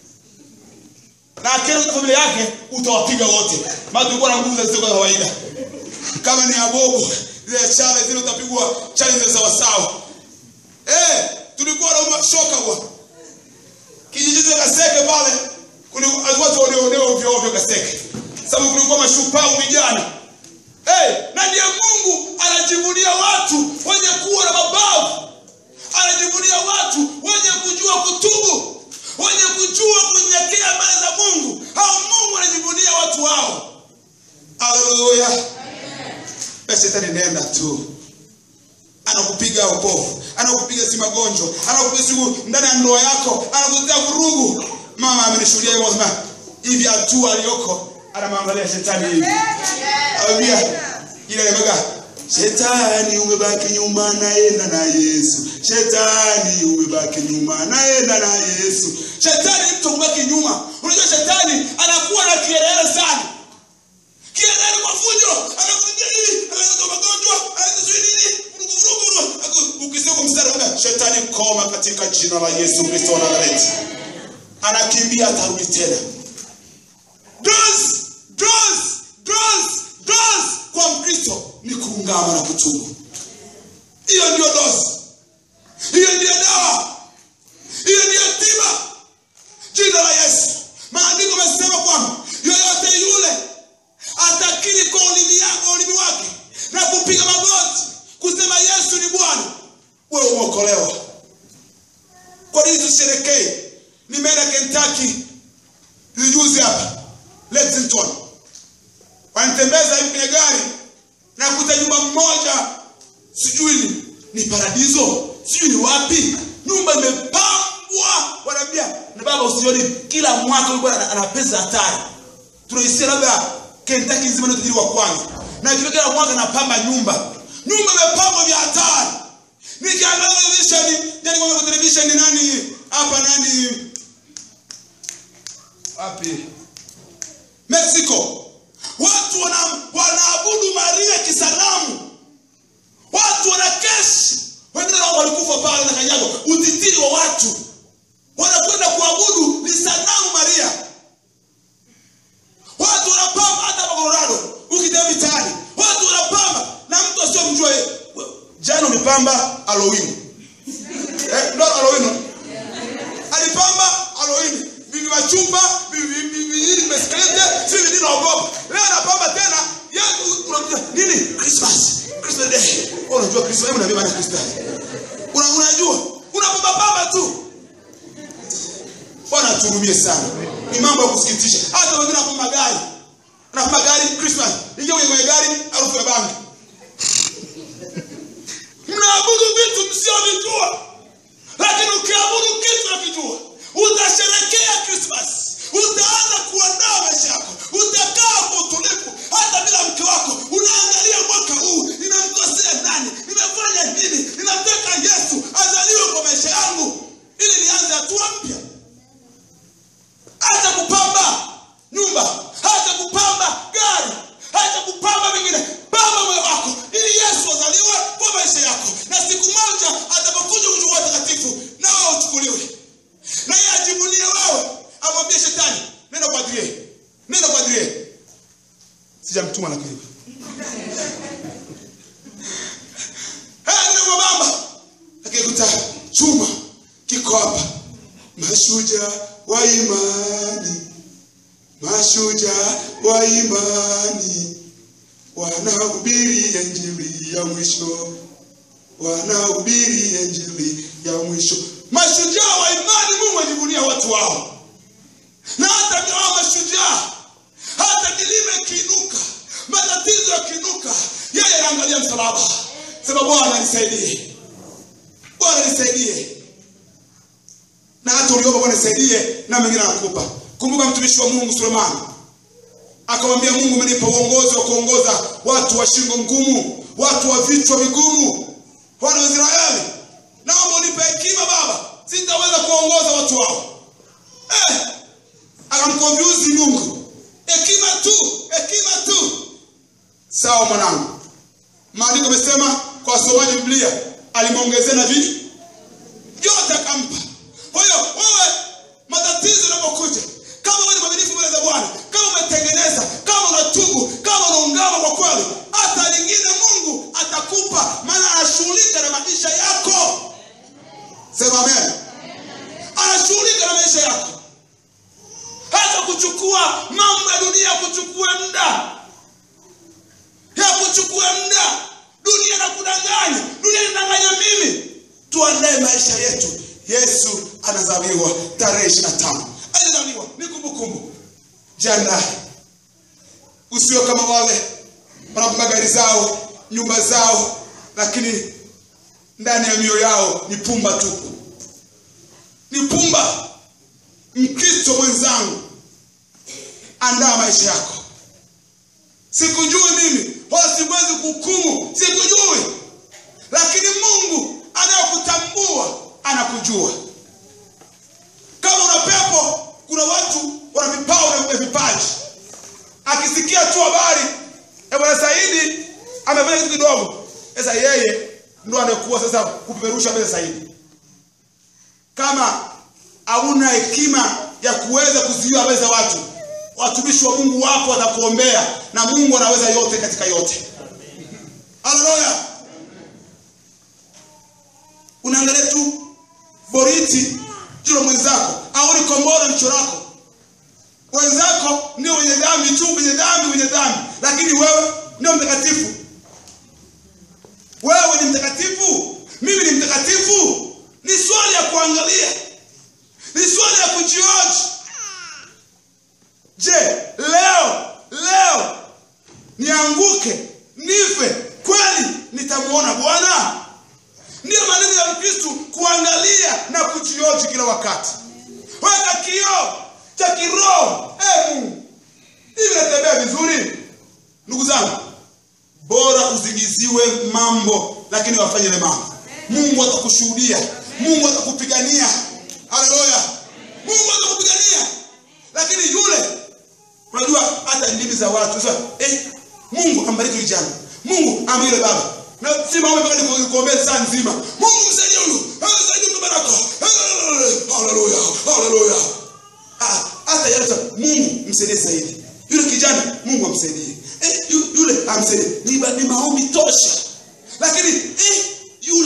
Na akenda kwa familia yake utawapiga wote. Maana tulikuwa na nguvu za zisizo za kawaida. Kama ni abobo, zile chale zile utapigwa chale zile sawa sawa. Eh, tulikuwa na shoka bwana. Kijiji cha Kaseke pale kuna watu wanaonewa ovyo ovyo Kaseke. Sababu kulikuwa mashupavu vijana. Hey, na ndiye Mungu anajivunia watu wenye kuwa na mabavu, anajivunia watu wenye kujua kutubu, wenye kujua kunyenyekea mbele za Mungu. Hao Mungu anajivunia watu hao. Haleluya! Basi shetani nenda tu, anakupiga upofu, anakupiga si magonjwa, anakupiga siku ndani ya ndoa yako, anakuletea vurugu. Mama amenishuhudia hivyo, sema hivi hatua aliyoko anamwangalia shetani hivi Haleluya. Ile anamwambia Shetani umebaki nyuma naenda na Yesu. Shetani umebaki nyuma naenda na Yesu. Shetani ni mtu kubaki nyuma. Unajua shetani anakuwa na kielele sana. Kielele kwa fujo, anakuingia hivi, analeta magonjwa, analeta sijui nini, vurugu vurugu. Aku- Ukisema kwa mstari unaona shetani koma katika jina la Yesu Kristo wa Nazareti. Anakimbia atarudi tena. Dozi, dozi, dozi, dozi kwa Mkristo ni kuungama na kutubu. Hiyo ndio dozi, hiyo ndio dawa, hiyo ndio tiba. Jina la Yesu, maandiko amesema kwamba yoyote yule atakiri kwa ulimi yake ulimi wake na kupiga magoti kusema Yesu ni Bwana, wewe umeokolewa. Kwa nini tusherekee? Nimeenda Kentucky juzi hapa Lexington, wanitembeza hivi kwenye gari na kuta nyumba mmoja, sijui ni, ni paradiso, sijui ni wapi, nyumba imepambwa. Wanaambia na baba, usioni kila mwaka huyu bwana ana- ana pesa hatari, tunaisia labda Kentucky nzima ndio tajiri wa kwanza, na kila kila mwaka anapamba nyumba, nyumba imepambwa vya hatari. Nikiangalia televisheni, jani kwa televisheni nani hapa nani wapi Mexico. Watu wana, wanaabudu Maria kisanamu. Watu wana kesi. Wengine nao walikufa pale na kanyago. Utitiri wa watu. Wanakwenda kuabudu ni sanamu Maria. Watu wanapamba hata hapa Colorado. Ukitembea mitaani, watu wanapamba na mtu asiyomjua alipamba Halloween. Eh, ndo Halloween. Alipamba Halloween. Bibi machupa, bibi bibi nini meskelete, sisi nini naogopa. Leo anapamba tena, yeye unakuja nini? Christmas. Christmas day. Wewe unajua Christmas, hebu niambie maana Christmas. Una unajua? Unapamba pamba tu. Bwana tuhurumie sana. Ni mambo ya kusikitisha. Hata wengine wanapamba gari. Wanapamba gari Christmas. Ingia kwenye kwenye gari harufu ya bangi. Mnaabudu vitu msiovijua. Lakini ukiabudu kitu unakijua, utasherekea Christmas. Utaanza kuandaa maisha yako. Utakaa kwa utulivu hata bila mke wako. Unaangalia mwaka huu, ninamkosea nani? Nimefanya nini? Ninataka Yesu azaliwe kwa maisha yangu ili nianze hatua mpya hata kupamba nyumba hata kupamba gari hata kupamba vingine pamba moyo wako ili yesu azaliwe kwa maisha yako na siku moja atakapokuja kuchukua watakatifu na wewe uchukuliwe na yeye ajivunie wewe amwambie shetani nenda kwa adrie nenda kwa adrie sijamtuma lakini nenda kwa baba akikuta chuma kiko hapa mashujaa wa imani mashujaa wa imani wanahubiri injili ya mwisho wanahubiri injili ya mwisho mashujaa wa imani mungu ajivunia watu wao na hata hao mashujaa hata milima ikiinuka matatizo yakiinuka yeye anaangalia msalaba sema bwana nisaidie bwana nisaidie na hata uliomba bwana nisaidie na mengine anakupa kumbuka mtumishi wa mungu sulemani akamwambia mungu umenipa uongozi wa kuongoza watu wa shingo ngumu watu wa vichwa vigumu wana wa israeli naomba unipe hekima baba sitaweza kuongoza watu wao eh, akamkonfyuzi mungu hekima tu hekima tu sawa mwanangu maandiko amesema kwa wasomaji biblia alimwongezea na vitu vyote akampa kwa hiyo wewe matatizo yanapokuja kama wewe ni mwaminifu mbele za bwana kama umetengeneza kama unatubu kama unaungama kwa kweli hata lingine mungu atakupa maana anashughulika na maisha yako sema amen anashughulika na maisha yako hata kuchukua mambo ya dunia kuchukue muda ya kuchukue muda dunia na kudanganya dunia inadanganya mimi tuandae maisha yetu yesu anazaliwa tarehe ishiri na tano alizaliwa ni kumbukumbu jiandae usiwe kama wale wanapamba gari zao nyumba zao lakini ndani ya mioyo yao ni pumba tupu ni pumba mkristo mwenzangu andaa maisha yako sikujui mimi wala siwezi kuhukumu sikujui lakini mungu anayokutambua anakujua kama una pepo kuna watu wana vipawa na vipaji akisikia tu habari ya bwana saidi amefanya kitu kidogo sasa yeye ndo anakuwa sasa kupeperusha mbele zaidi kama hauna hekima ya kuweza kuzuia habari za watu watumishi wa mungu wapo watakuombea na mungu anaweza yote katika yote haleluya unaangalia tu boriti jilo mwenzako au ni kombora mchoro wako wenzako ndio wenye dhambi tu wenye dhambi wenye dhambi lakini wewe ndio mtakatifu wewe ni mtakatifu mimi ni mtakatifu ni swali ya kuangalia ni swali ya kujioji je leo leo nianguke nife kweli nitamwona bwana ndiyo maneno ya mkristu kuangalia na kujioji kila wakati weka kioo cha kiroho hey, mungu hivi natembea vizuri ndugu zangu bora uzingiziwe mambo lakini wafanye ile mambo mungu atakushuhudia mungu atakupigania haleluya mungu atakupigania lakini yule unajua hata ndimi za watu sasa eh, mungu ambariki yule jana mungu ama yule baba na si maombi mpaka nikuombee saa nzima mungu msaidie huyu msaidie mtu baraka haleluya haleluya Ah, hata yale mungu msaidie zaidi yule kijana mungu amsaidie eh, yu- yule amsaidie ni, ba- ni maombi tosha lakini eh, yule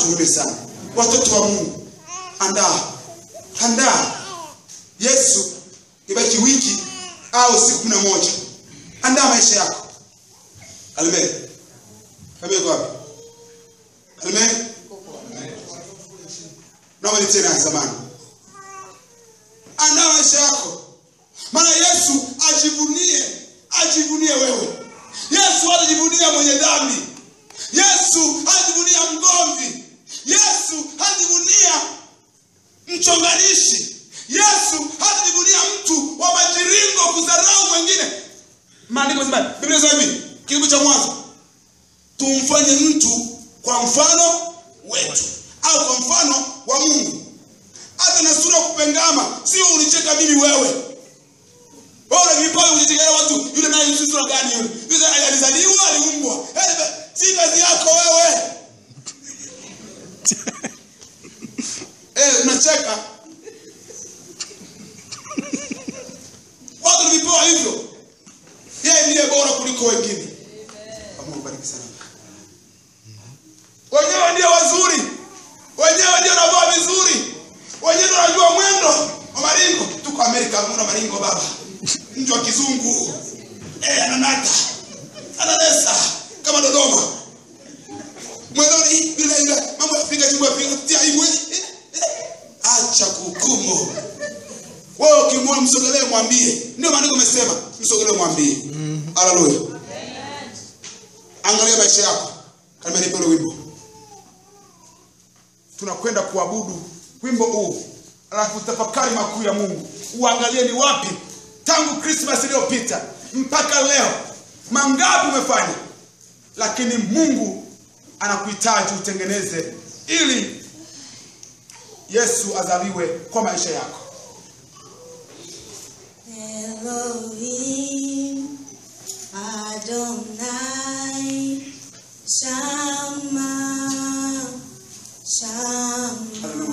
tuombe sana watoto wa mungu andaa andaa yesu ibaki wiki au siku kumi na moja andaa maisha yako kalimee kalimee iko wapi kalimee naomba ni tena zamani andaa maisha yako maana yesu ajivunie ajivunie wewe yesu hatajivunia mwenye dhambi yesu hatajivunia mgomvi yesu hatajivunia mchonganishi yesu hatajivunia mtu wa majiringo kudharau mwengine maandiko sema biblia sema hivi kitabu cha mwanzo tumfanye mtu kwa mfano wetu au kwa mfano wa mungu hata na sura ya kupengama sio unicheka mimi wewe wewe unavipawa kujichekelea watu yule naye ni sura gani yule yule alizaliwa aliumbwa Eh, si kazi yako wewe eh unacheka watu walivipewa hivyo yeye ndiye bora kuliko wengine Mungu bariki sana wenyewe ndio wazuri wenyewe ndio wanavaa vizuri wenyewe ndio wanajua mwendo wa maringo tuko amerika hakuna maringo baba mtu wa kizungu eh, ananata ananesa kama dodoma mwendoni bila ile mambo ya Afrika chumba Afrika tia aibu eh, eh, eh. acha kuhukumu wewe ukimwona msogelee mwambie ndio maandiko amesema msogelee mwambie haleluya angalia maisha yako kama nipe ule wimbo tunakwenda kuabudu wimbo huu alafu tafakari makuu ya mungu uangalie ni wapi tangu krismas iliyopita mpaka leo mangapi umefanya lakini mungu anakuhitaji utengeneze ili yesu azaliwe kwa maisha yako Elohim Adonai Shama Shama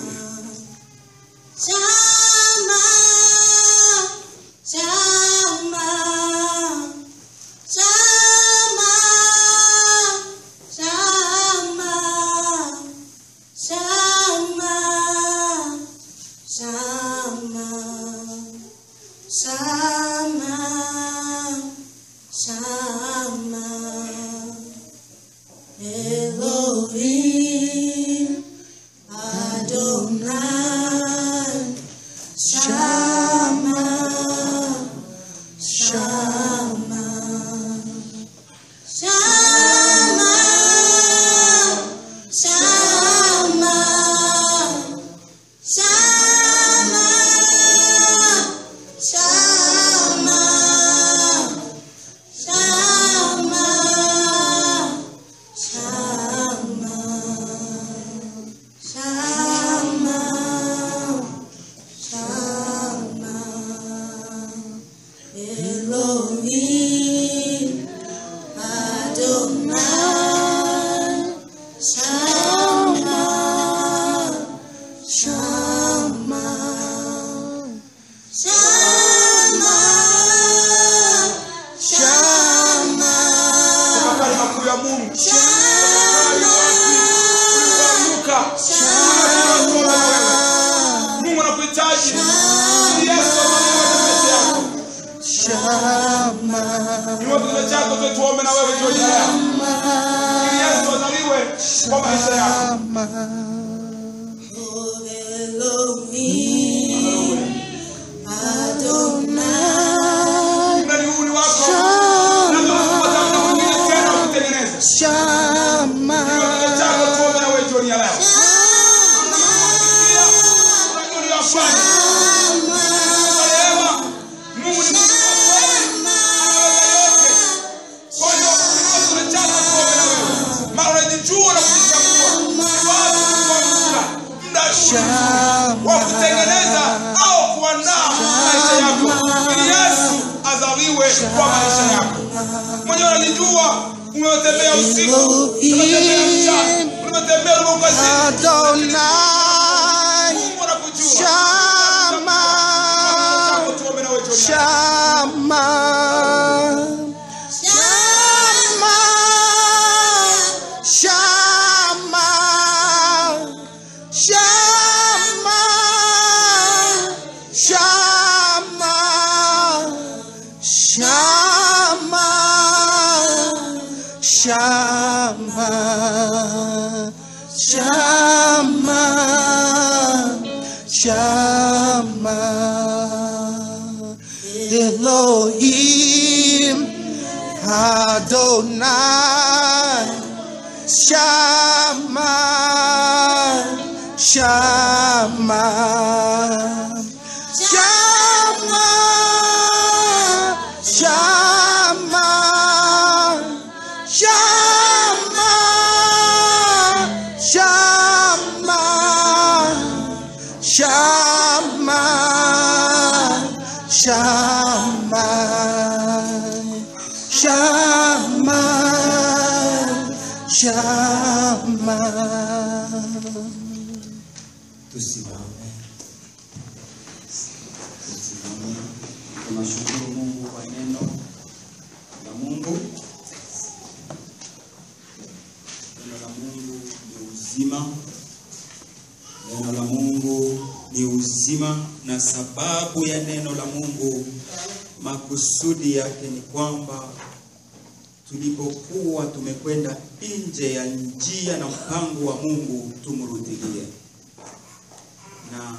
Shama Shama Shama Shama Shama Shama Shama, Shama, Elohim, Adonai, Shama, Shama, Shama, Shama, Shama. Shama, Shama, Shama, Shama, Shama, Elohim, Adonai, Shama, Shama. Shama, Shama, tafakari makuu ya mungu ulivyoanguka mungu anakuhitaji Ili yesu azaliwe kwa maisha yako ni kinywa chako tu tuombe na wewe jioni ya leo ili yesu azaliwe kwa maisha yako Elohim, Adonai, mradi huu ni wako na tunapata muda mwingine tena wa kutengeneza Shama, kinywa chako tuombe na wewe jioni ya leo unajua uliyofanya Rehema, Mungu ni Mungu wa kweli, anaweza yote. Kwa hiyo kinywa kile chako tuombe na wewe. Maana unajijua na kujitambua. Ni wapi ulikoanguka? Muda huu wa kutengeneza au kuandaa maisha yako ili Yesu azaliwe kwa maisha yako. Mwenyewe unajijua umetembea usiku, umetembea mchana, umetembea ulipo kazini. Mungu anakujua. Shama, Chako tuombe na wewe jioni ya leo. Shama, Shama, Shama, Elohim Adonai Shama Shama Shama Shama Shama Shama Shama Shama Shama Shama Tusimame. Tusimame. Tunashukuru Mungu kwa neno la Mungu. Neno la Mungu ni uzima. Neno la Mungu ni uzima, na sababu ya neno la Mungu, makusudi yake ni kwamba tulipokuwa tumekwenda nje ya njia na mpango wa Mungu tumrudilie. Na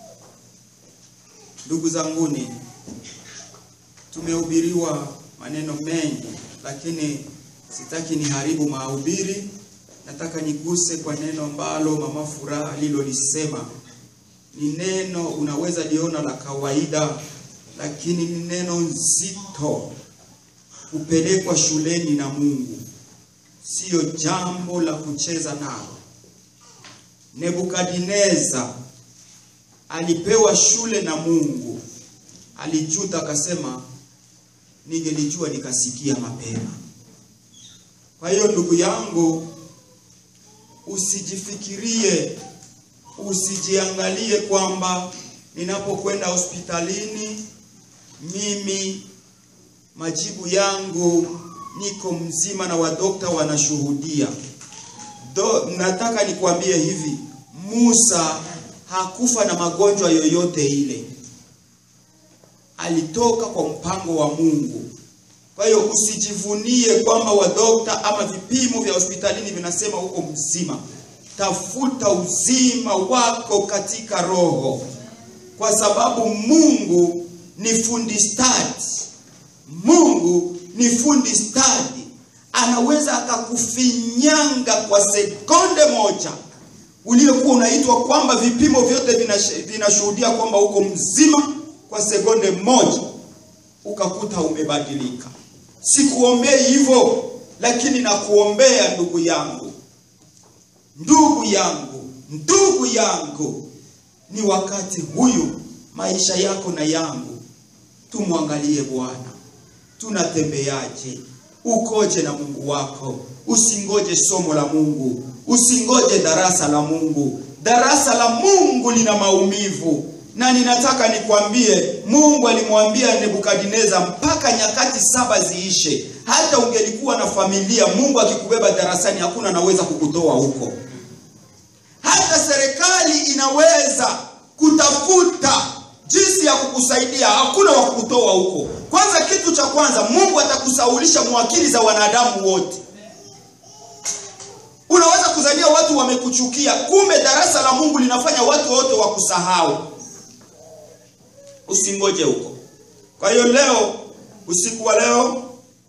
ndugu zanguni, tumehubiriwa maneno mengi, lakini sitaki niharibu mahubiri. Nataka niguse kwa neno ambalo mama Furaha alilolisema. Ni neno unaweza liona la kawaida, lakini ni neno nzito kupelekwa shuleni na Mungu, siyo jambo la kucheza nalo. Nebukadineza alipewa shule na Mungu, alijuta akasema, ningelijua nikasikia mapema. Kwa hiyo ndugu yangu, usijifikirie, usijiangalie kwamba ninapokwenda hospitalini mimi majibu yangu niko mzima na wadokta wanashuhudia. Do, nataka nikwambie hivi, Musa hakufa na magonjwa yoyote ile, alitoka kwa mpango wa Mungu. Kwa hiyo usijivunie kwamba wadokta ama vipimo vya hospitalini vinasema uko mzima. Tafuta uzima wako katika roho, kwa sababu Mungu ni fundi stadi. Mungu ni fundi stadi, anaweza akakufinyanga kwa sekonde moja uliokuwa unaitwa kwamba vipimo vyote vinash- vinashuhudia kwamba uko mzima, kwa sekonde moja ukakuta umebadilika. Sikuombei hivyo, lakini nakuombea ndugu yangu, ndugu yangu, ndugu yangu, ni wakati huyu maisha yako na yangu tumwangalie Bwana, tunatembeaje? Ukoje na Mungu wako? Usingoje somo la Mungu, usingoje darasa la Mungu. Darasa la Mungu lina maumivu, na ninataka nikwambie, Mungu alimwambia Nebukadineza mpaka nyakati saba ziishe. Hata ungelikuwa na familia, Mungu akikubeba darasani, hakuna anaweza kukutoa huko. Hata serikali inaweza kutafuta jinsi ya kukusaidia, hakuna wa kukutoa huko. Kwanza, kitu cha kwanza, Mungu atakusaulisha mwakili za wanadamu wote. Unaweza kuzalia watu wamekuchukia, kumbe darasa la Mungu linafanya watu wote wakusahau. Usingoje huko. Kwa hiyo leo, usiku wa leo,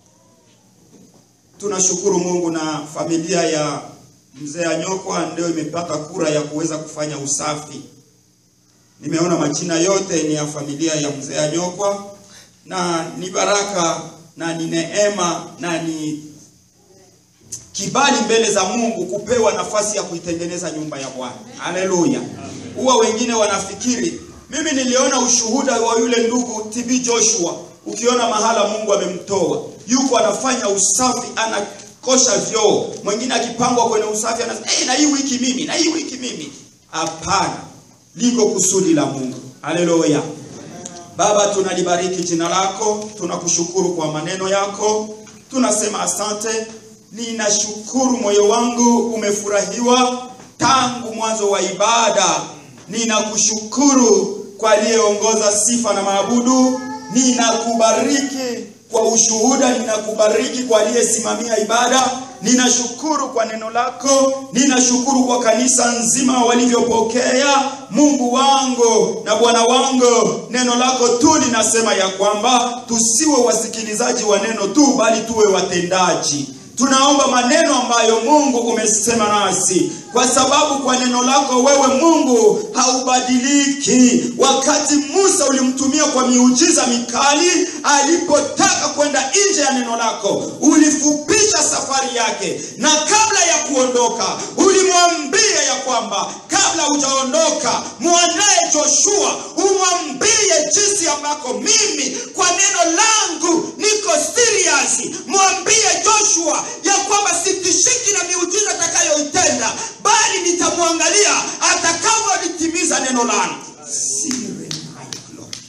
tunashukuru Mungu na familia ya mzee Anyokwa ndio imepata kura ya kuweza kufanya usafi. Nimeona majina yote ni ya familia ya mzee Anyokwa, na ni baraka na ni neema na ni kibali mbele za Mungu kupewa nafasi ya kuitengeneza nyumba ya Bwana. Haleluya! Huwa wengine wanafikiri, mimi niliona ushuhuda wa yule ndugu TB Joshua, ukiona mahala Mungu amemtoa, yuko anafanya usafi, anakosha vyoo, mwingine akipangwa kwenye usafi anasema hey, na hii wiki mimi, na hii wiki mimi. Hapana, liko kusudi la Mungu. Haleluya! Baba, tunalibariki jina lako, tunakushukuru kwa maneno yako, tunasema asante. Ninashukuru, moyo wangu umefurahiwa tangu mwanzo wa ibada. Ninakushukuru kwa aliyeongoza sifa na maabudu. Ninakubariki kwa ushuhuda, ninakubariki kwa aliyesimamia ibada. ninashukuru kwa neno lako, ninashukuru kwa kanisa nzima walivyopokea. Mungu wangu na Bwana wangu, neno lako tu linasema ya kwamba tusiwe wasikilizaji wa neno tu, bali tuwe watendaji. Tunaomba maneno ambayo Mungu umesema nasi, kwa sababu kwa neno lako wewe Mungu haubadiliki. Wakati Musa ulimtumia kwa miujiza mikali, alipotaka kwenda nje ya neno lako, ulifupisha safari yake, na kabla ya kuondoka ulimwambia ya kwamba kabla hujaondoka mwandaye Joshua, umwambie jinsi ambako mimi kwa neno langu niko serious. Mwambie Joshua ya kwamba sitishiki na miujiza atakayoitenda, bali nitamwangalia atakavyolitimiza neno langu. Siri my glory.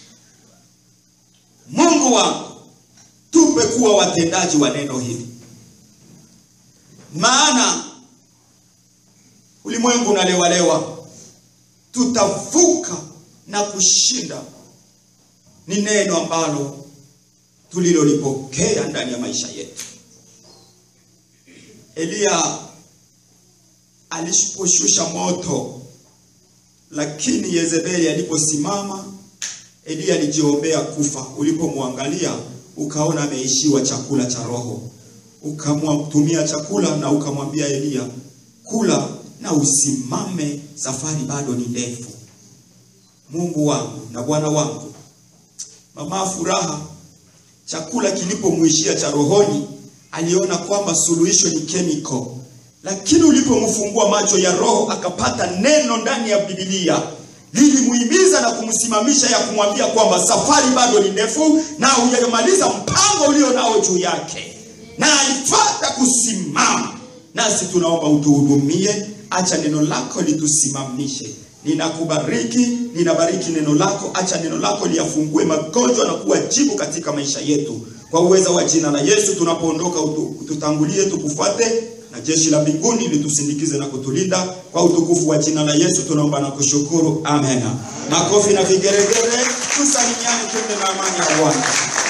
Mungu wangu, tupe kuwa watendaji wa neno hili, maana ulimwengu unalewalewa, tutavuka na kushinda. Ni neno ambalo tulilolipokea ndani ya maisha yetu. Eliya aliposhusha moto, lakini Yezebeli aliposimama, Eliya alijiombea kufa. Ulipomwangalia ukaona ameishiwa chakula cha roho, ukamtumia chakula na ukamwambia Eliya, kula na usimame, safari bado ni ndefu. Mungu wangu na Bwana wangu, mama furaha, chakula kilipomwishia cha rohoni, aliona kwamba suluhisho ni chemical, lakini ulipomfungua macho ya roho akapata neno ndani ya Biblia lilimuhimiza na kumsimamisha ya kumwambia kwamba safari bado ni ndefu na hujamaliza mpango ulio nao juu yake, na alipata kusimama. Nasi tunaomba utuhudumie, acha neno lako litusimamishe. Ninakubariki, ninabariki neno lako, acha neno lako liyafungue magonjwa na kuwa jibu katika maisha yetu, kwa uweza wa jina la Yesu. Tunapoondoka utu, ututangulie, tukufuate na jeshi la mbinguni litusindikize na kutulinda kwa utukufu wa jina la Yesu tunaomba na kushukuru, amen. Makofi na vigeregere, tusalimiane, twende na amani ya Bwana.